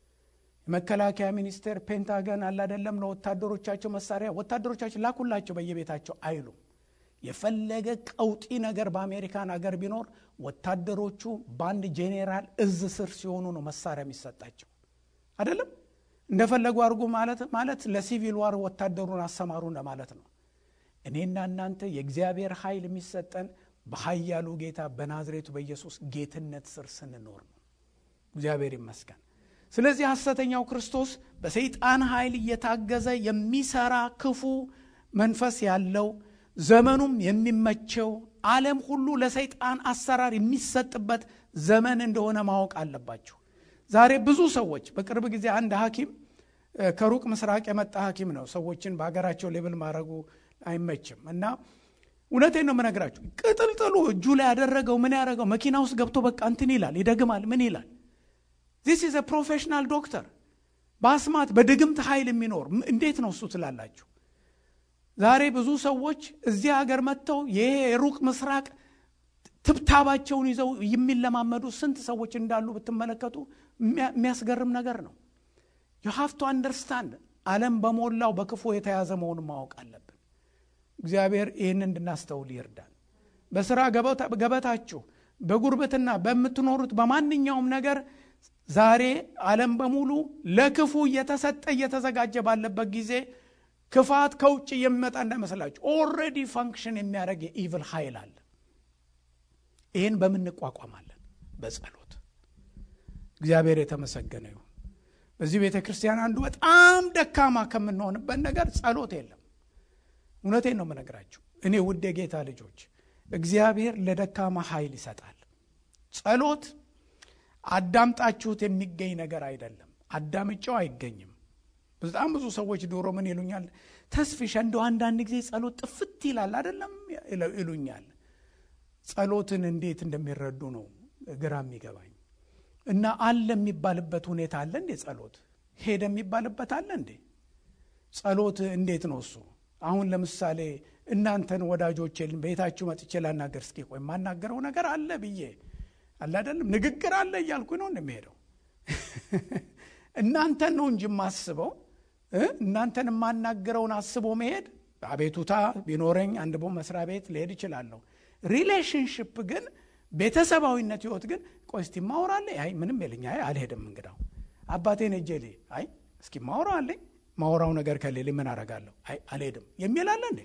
የመከላከያ ሚኒስቴር ፔንታገን አላደለም ለወታደሮቻቸው መሳሪያ ወታደሮቻቸው ላኩላቸው በየቤታቸው አይሉም። የፈለገ ቀውጢ ነገር በአሜሪካን አገር ቢኖር ወታደሮቹ በአንድ ጄኔራል እዝ ስር ሲሆኑ ነው መሳሪያ የሚሰጣቸው አይደለም። እንደፈለጉ አድርጉ ማለት ማለት ለሲቪል ዋር ወታደሩን አሰማሩ እንደማለት ነው። እኔና እናንተ የእግዚአብሔር ኃይል የሚሰጠን በኃያሉ ጌታ በናዝሬቱ በኢየሱስ ጌትነት ስር ስንኖር ነው። እግዚአብሔር ይመስገን። ስለዚህ ሐሰተኛው ክርስቶስ በሰይጣን ኃይል እየታገዘ የሚሰራ ክፉ መንፈስ ያለው ዘመኑም የሚመቸው ዓለም ሁሉ ለሰይጣን አሰራር የሚሰጥበት ዘመን እንደሆነ ማወቅ አለባችሁ። ዛሬ ብዙ ሰዎች በቅርብ ጊዜ አንድ ሐኪም ከሩቅ ምስራቅ የመጣ ሐኪም ነው። ሰዎችን በሀገራቸው ሌብል ማድረጉ አይመችም እና እውነቴን ነው የምነግራችሁ። ቅጥልጥሉ እጁ ላይ ያደረገው ምን ያደረገው መኪና ውስጥ ገብቶ በቃ እንትን ይላል፣ ይደግማል፣ ምን ይላል። ዚስ ኢዝ ፕሮፌሽናል ዶክተር በአስማት በድግምት ኃይል የሚኖር እንዴት ነው እሱ ትላላችሁ? ዛሬ ብዙ ሰዎች እዚህ ሀገር መጥተው ይሄ የሩቅ ምስራቅ ትብታባቸውን ይዘው የሚለማመዱ ስንት ሰዎች እንዳሉ ብትመለከቱ የሚያስገርም ነገር ነው። ዩ ሃቭ ቱ አንደርስታንድ ዓለም በሞላው በክፉ የተያዘ መሆኑን ማወቅ አለብን። እግዚአብሔር ይህን እንድናስተውል ይርዳል። በስራ ገበታችሁ፣ በጉርብትና በምትኖሩት በማንኛውም ነገር ዛሬ ዓለም በሙሉ ለክፉ እየተሰጠ እየተዘጋጀ ባለበት ጊዜ ክፋት ከውጭ የሚመጣ እንዳይመስላችሁ ኦልሬዲ ፋንክሽን የሚያደርግ የኢቭል ኃይል አለ። ይህን በምን እንቋቋማለን? በጸሎት። እግዚአብሔር የተመሰገነ ይሁን። በዚህ ቤተ ክርስቲያን አንዱ በጣም ደካማ ከምንሆንበት ነገር ጸሎት የለም። እውነቴን ነው የምነግራችሁ። እኔ ውድ የጌታ ልጆች፣ እግዚአብሔር ለደካማ ኃይል ይሰጣል። ጸሎት አዳምጣችሁት የሚገኝ ነገር አይደለም። አዳምጫው አይገኝም። በጣም ብዙ ሰዎች ዶሮ ምን ይሉኛል፣ ተስፊሻ እንደው አንዳንድ ጊዜ ጸሎት ጥፍት ይላል አይደለም ይሉኛል። ጸሎትን እንዴት እንደሚረዱ ነው ግራ የሚገባኝ። እና አለ የሚባልበት ሁኔታ አለ እንዴ? ጸሎት ሄደ የሚባልበት አለ እንዴ? ጸሎት እንዴት ነው እሱ? አሁን ለምሳሌ እናንተን ወዳጆቼን ቤታችሁ መጥቼ ላናገር፣ እስኪ ቆይ የማናገረው ነገር አለ ብዬ አለ አይደለም፣ ንግግር አለ እያልኩ ነው እንደሚሄደው እናንተን ነው እንጂ የማስበው እናንተን የማናገረውን አስቦ መሄድ አቤቱታ ቢኖረኝ አንድ ቦ መስሪያ ቤት ልሄድ እችላለሁ። ሪሌሽንሽፕ ግን ቤተሰባዊነት ህይወት ግን ቆይ እስቲ ማውራለ አይ ምንም የለኝ አይ አልሄድም እንግዳው አባቴን እጄ ልይ አይ እስኪ ማውራ አለኝ ማውራው ነገር ከሌለ ምን አረጋለሁ አይ አልሄድም የሚል አለ እንዴ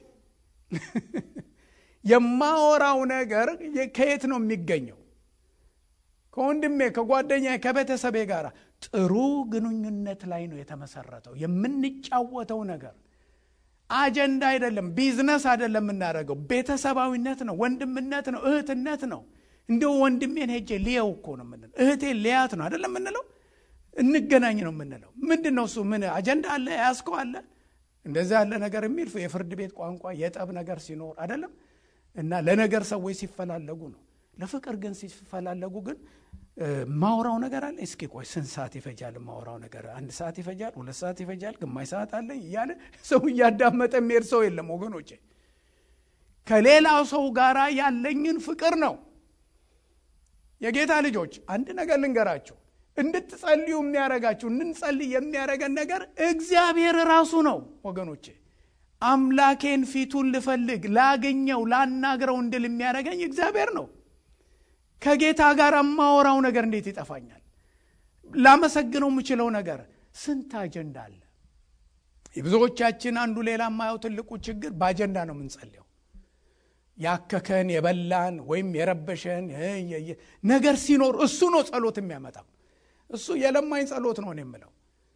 የማወራው ነገር ከየት ነው የሚገኘው ከወንድሜ ከጓደኛ ከቤተሰቤ ጋር ጥሩ ግንኙነት ላይ ነው የተመሰረተው የምንጫወተው ነገር አጀንዳ አይደለም ቢዝነስ አይደለም የምናደርገው ቤተሰባዊነት ነው ወንድምነት ነው እህትነት ነው እንዲሁ ወንድሜን ሄጄ ልየው እኮ ነው የምንለው እህቴን ልያት ነው አይደለም የምንለው እንገናኝ ነው የምንለው ምንድን ነው እሱ ምን አጀንዳ አለ ያስከው አለ እንደዛ ያለ ነገር የሚል የፍርድ ቤት ቋንቋ የጠብ ነገር ሲኖር አይደለም እና ለነገር ሰዎች ሲፈላለጉ ነው ለፍቅር ግን ሲፈላለጉ ግን ማውራው ነገር አለ እስኪ ቆይ ስንት ሰዓት ይፈጃል ማውራው ነገር አንድ ሰዓት ይፈጃል ሁለት ሰዓት ይፈጃል ግማሽ ሰዓት አለ እያለ ሰው እያዳመጠ የሚሄድ ሰው የለም ወገኖቼ ከሌላው ሰው ጋር ያለኝን ፍቅር ነው የጌታ ልጆች አንድ ነገር ልንገራችሁ እንድትጸልዩ የሚያረጋችሁ እንድንጸልይ የሚያረገን ነገር እግዚአብሔር ራሱ ነው ወገኖቼ አምላኬን ፊቱን ልፈልግ ላገኘው ላናግረው እንድል የሚያደረገኝ እግዚአብሔር ነው ከጌታ ጋር የማወራው ነገር እንዴት ይጠፋኛል ላመሰግነው የምችለው ነገር ስንት አጀንዳ አለ የብዙዎቻችን አንዱ ሌላ የማየው ትልቁ ችግር በአጀንዳ ነው የምንጸልየው ያከከን የበላን ወይም የረበሸን ነገር ሲኖር እሱ ነው ጸሎት የሚያመጣው እሱ የለማኝ ጸሎት ነው የምለው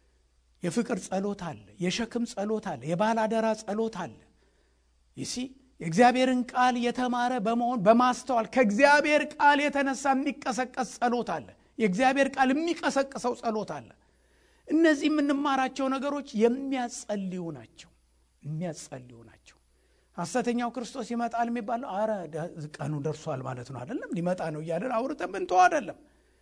የፍቅር ጸሎት አለ የሸክም ጸሎት አለ የባላደራ ጸሎት አለ ይሲ የእግዚአብሔርን ቃል የተማረ በመሆን በማስተዋል ከእግዚአብሔር ቃል የተነሳ የሚቀሰቀስ ጸሎት አለ የእግዚአብሔር ቃል የሚቀሰቅሰው ጸሎት አለ እነዚህ የምንማራቸው ነገሮች የሚያጸልዩ ናቸው የሚያጸልዩ ናቸው ሐሰተኛው ክርስቶስ ይመጣል የሚባለው አረ ቀኑ ደርሷል ማለት ነው አይደለም ሊመጣ ነው እያለን አውርተን ብንተው አይደለም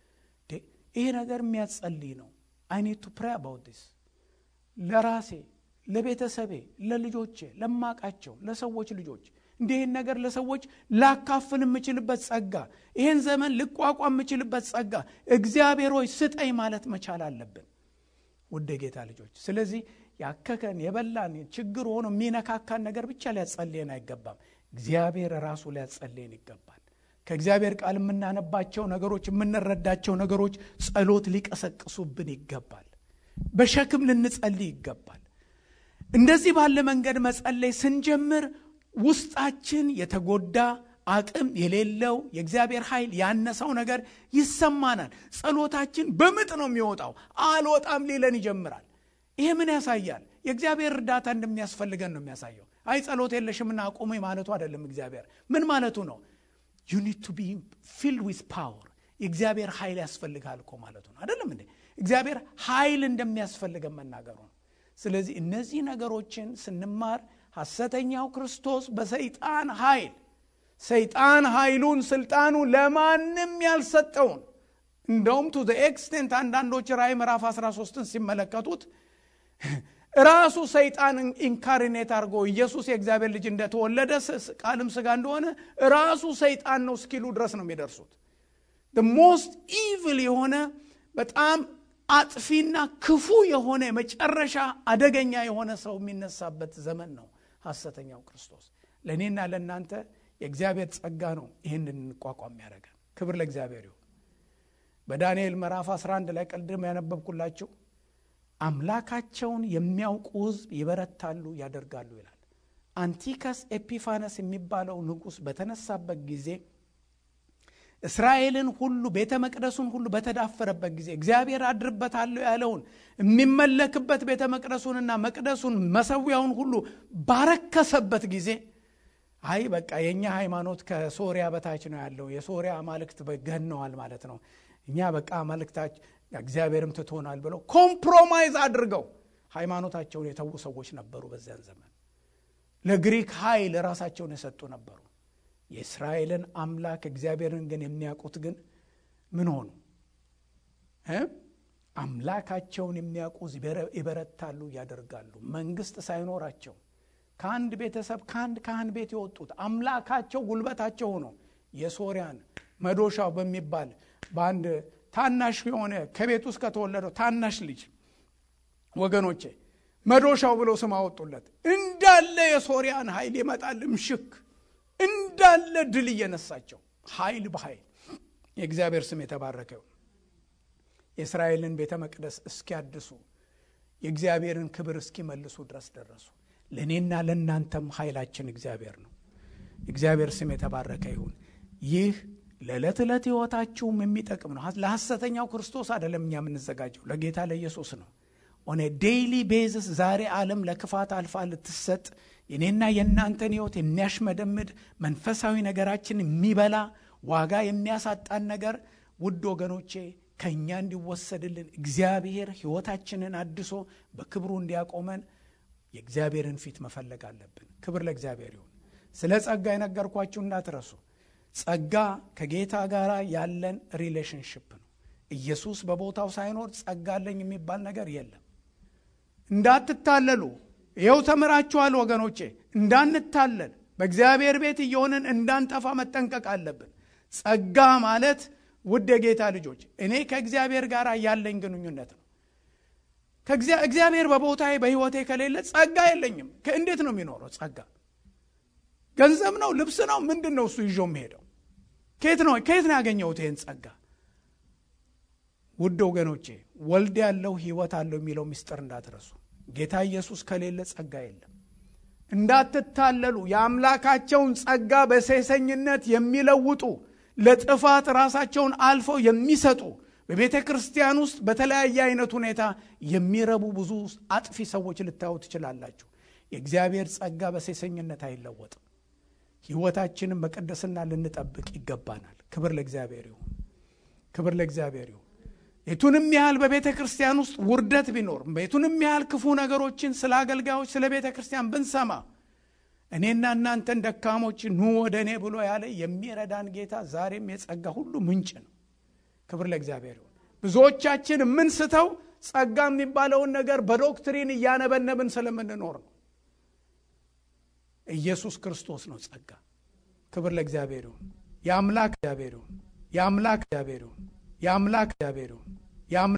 ይሄ ነገር የሚያጸልይ ነው አይኔቱ ፕሬ አባውት ዲስ ለራሴ ለቤተሰቤ ለልጆቼ ለማቃቸው ለሰዎች ልጆች እንዲህን ነገር ለሰዎች ላካፍል የምችልበት ጸጋ ይህን ዘመን ልቋቋም የምችልበት ጸጋ እግዚአብሔር ሆይ ስጠኝ ማለት መቻል አለብን ውድ ጌታ ልጆች ስለዚህ ያከከን የበላን ችግር ሆኖ የሚነካካን ነገር ብቻ ሊያጸልየን አይገባም እግዚአብሔር ራሱ ሊያጸልየን ይገባል ከእግዚአብሔር ቃል የምናነባቸው ነገሮች የምንረዳቸው ነገሮች ጸሎት ሊቀሰቅሱብን ይገባል በሸክም ልንጸልይ ይገባል እንደዚህ ባለ መንገድ መጸለይ ስንጀምር ውስጣችን የተጎዳ አቅም የሌለው የእግዚአብሔር ኃይል ያነሰው ነገር ይሰማናል ጸሎታችን በምጥ ነው የሚወጣው አልወጣም ሊለን ይጀምራል ይሄ ምን ያሳያል የእግዚአብሔር እርዳታ እንደሚያስፈልገን ነው የሚያሳየው አይ ጸሎት የለሽምና አቁሜ ማለቱ አይደለም እግዚአብሔር ምን ማለቱ ነው ዩ ኒድ ቱ ቢ ፊልድ ዊዝ ፓወር የእግዚአብሔር ኃይል ያስፈልጋል እኮ ማለቱ ነው አይደለም እንዴ እግዚአብሔር ኃይል እንደሚያስፈልገን መናገሩ ነው ስለዚህ እነዚህ ነገሮችን ስንማር ሐሰተኛው ክርስቶስ በሰይጣን ኃይል ሰይጣን ኃይሉን ስልጣኑ ለማንም ያልሰጠውን እንደውም ቱ ኤክስቴንት አንዳንዶች ራይ ምዕራፍ 13ን ሲመለከቱት ራሱ ሰይጣን ኢንካሪኔት አድርጎ ኢየሱስ የእግዚአብሔር ልጅ እንደተወለደ ቃልም ስጋ እንደሆነ ራሱ ሰይጣን ነው እስኪሉ ድረስ ነው የሚደርሱት ሞስት ኢቭል የሆነ በጣም አጥፊና ክፉ የሆነ መጨረሻ አደገኛ የሆነ ሰው የሚነሳበት ዘመን ነው ሐሰተኛው ክርስቶስ ለእኔና ለእናንተ የእግዚአብሔር ጸጋ ነው ይህን እንቋቋም ያደረገን ክብር ለእግዚአብሔር ይሁን በዳንኤል ምዕራፍ 11 ላይ ቀልድም ያነበብኩላቸው አምላካቸውን የሚያውቁ ህዝብ ይበረታሉ ያደርጋሉ ይላል አንቲከስ ኤፒፋነስ የሚባለው ንጉሥ በተነሳበት ጊዜ እስራኤልን ሁሉ ቤተ መቅደሱን ሁሉ በተዳፈረበት ጊዜ እግዚአብሔር አድርበታለሁ ያለውን የሚመለክበት ቤተ መቅደሱንና መቅደሱን መሰዊያውን ሁሉ ባረከሰበት ጊዜ አይ በቃ የእኛ ሃይማኖት ከሶሪያ በታች ነው ያለው የሶሪያ አማልክት ገነዋል ማለት ነው እኛ በቃ አማልክታች እግዚአብሔርም ትቶናል ብለው ኮምፕሮማይዝ አድርገው ሃይማኖታቸውን የተዉ ሰዎች ነበሩ በዚያን ዘመን ለግሪክ ኃይል ራሳቸውን የሰጡ ነበሩ የእስራኤልን አምላክ እግዚአብሔርን ግን የሚያውቁት ግን ምን ሆኑ አምላካቸውን የሚያውቁ ይበረታሉ ያደርጋሉ መንግስት ሳይኖራቸው ከአንድ ቤተሰብ ከአንድ ካህን ቤት የወጡት አምላካቸው ጉልበታቸው ሆኖ የሶሪያን መዶሻው በሚባል በአንድ ታናሽ የሆነ ከቤት ውስጥ ከተወለደው ታናሽ ልጅ ወገኖቼ መዶሻው ብለው ስም አወጡለት እንዳለ የሶሪያን ኃይል ይመጣል ምሽክ እንዳለ ድል እየነሳቸው ኃይል በኃይል የእግዚአብሔር ስም የተባረከው የእስራኤልን ቤተ መቅደስ እስኪያድሱ የእግዚአብሔርን ክብር እስኪመልሱ ድረስ ደረሱ ለእኔና ለእናንተም ኃይላችን እግዚአብሔር ነው እግዚአብሔር ስም የተባረከ ይሁን ይህ ለዕለት ዕለት ህይወታችሁም የሚጠቅም ነው ለሐሰተኛው ክርስቶስ አደለም እኛ የምንዘጋጀው ለጌታ ለኢየሱስ ነው ኦነ ዴይሊ ቤዝስ ዛሬ ዓለም ለክፋት አልፋ ልትሰጥ የኔና የእናንተን ህይወት የሚያሽመደምድ መንፈሳዊ ነገራችን የሚበላ ዋጋ የሚያሳጣን ነገር ውድ ወገኖቼ ከእኛ እንዲወሰድልን እግዚአብሔር ህይወታችንን አድሶ በክብሩ እንዲያቆመን የእግዚአብሔርን ፊት መፈለግ አለብን ክብር ለእግዚአብሔር ይሁን ስለ ጸጋ የነገርኳችሁ እንዳትረሱ ጸጋ ከጌታ ጋር ያለን ሪሌሽንሽፕ ነው ኢየሱስ በቦታው ሳይኖር ጸጋ አለኝ የሚባል ነገር የለም እንዳትታለሉ ይኸው ተምራችኋል ወገኖቼ እንዳንታለል በእግዚአብሔር ቤት እየሆንን እንዳንጠፋ መጠንቀቅ አለብን ጸጋ ማለት ውድ የጌታ ልጆች እኔ ከእግዚአብሔር ጋር ያለኝ ግንኙነት ነው እግዚአብሔር በቦታዬ በህይወቴ ከሌለ ጸጋ የለኝም እንዴት ነው የሚኖረው ጸጋ ገንዘብ ነው ልብስ ነው ምንድን ነው እሱ ይዞ የሚሄደው ከየት ነው ከየት ነው ያገኘሁት ይህን ጸጋ ውድ ወገኖቼ ወልድ ያለው ህይወት አለው የሚለው ምስጢር እንዳትረሱ ጌታ ኢየሱስ ከሌለ ጸጋ የለም እንዳትታለሉ የአምላካቸውን ጸጋ በሴሰኝነት የሚለውጡ ለጥፋት ራሳቸውን አልፈው የሚሰጡ በቤተ ክርስቲያን ውስጥ በተለያየ አይነት ሁኔታ የሚረቡ ብዙ አጥፊ ሰዎች ልታዩ ትችላላችሁ የእግዚአብሔር ጸጋ በሴሰኝነት አይለወጥም ሕይወታችንን በቅድስና ልንጠብቅ ይገባናል። ክብር ለእግዚአብሔር ይሁን። ክብር ለእግዚአብሔር ይሁን። የቱንም ያህል በቤተ ክርስቲያን ውስጥ ውርደት ቢኖር፣ የቱንም ያህል ክፉ ነገሮችን ስለ አገልጋዮች ስለ ቤተ ክርስቲያን ብንሰማ እኔና እናንተን ደካሞች ኑ ወደ እኔ ብሎ ያለ የሚረዳን ጌታ ዛሬም የጸጋ ሁሉ ምንጭ ነው። ክብር ለእግዚአብሔር ይሁን። ብዙዎቻችን የምንስተው ጸጋ የሚባለውን ነገር በዶክትሪን እያነበነብን ስለምንኖር ነው። ኢየሱስ ክርስቶስ ነው ጸጋ። ክብር ለእግዚአብሔር ይሁን። የአምላክ እግዚአብሔር ይሁን። የአምላክ እግዚአብሔር ይሁን። የአምላክ እግዚአብሔር ይሁን።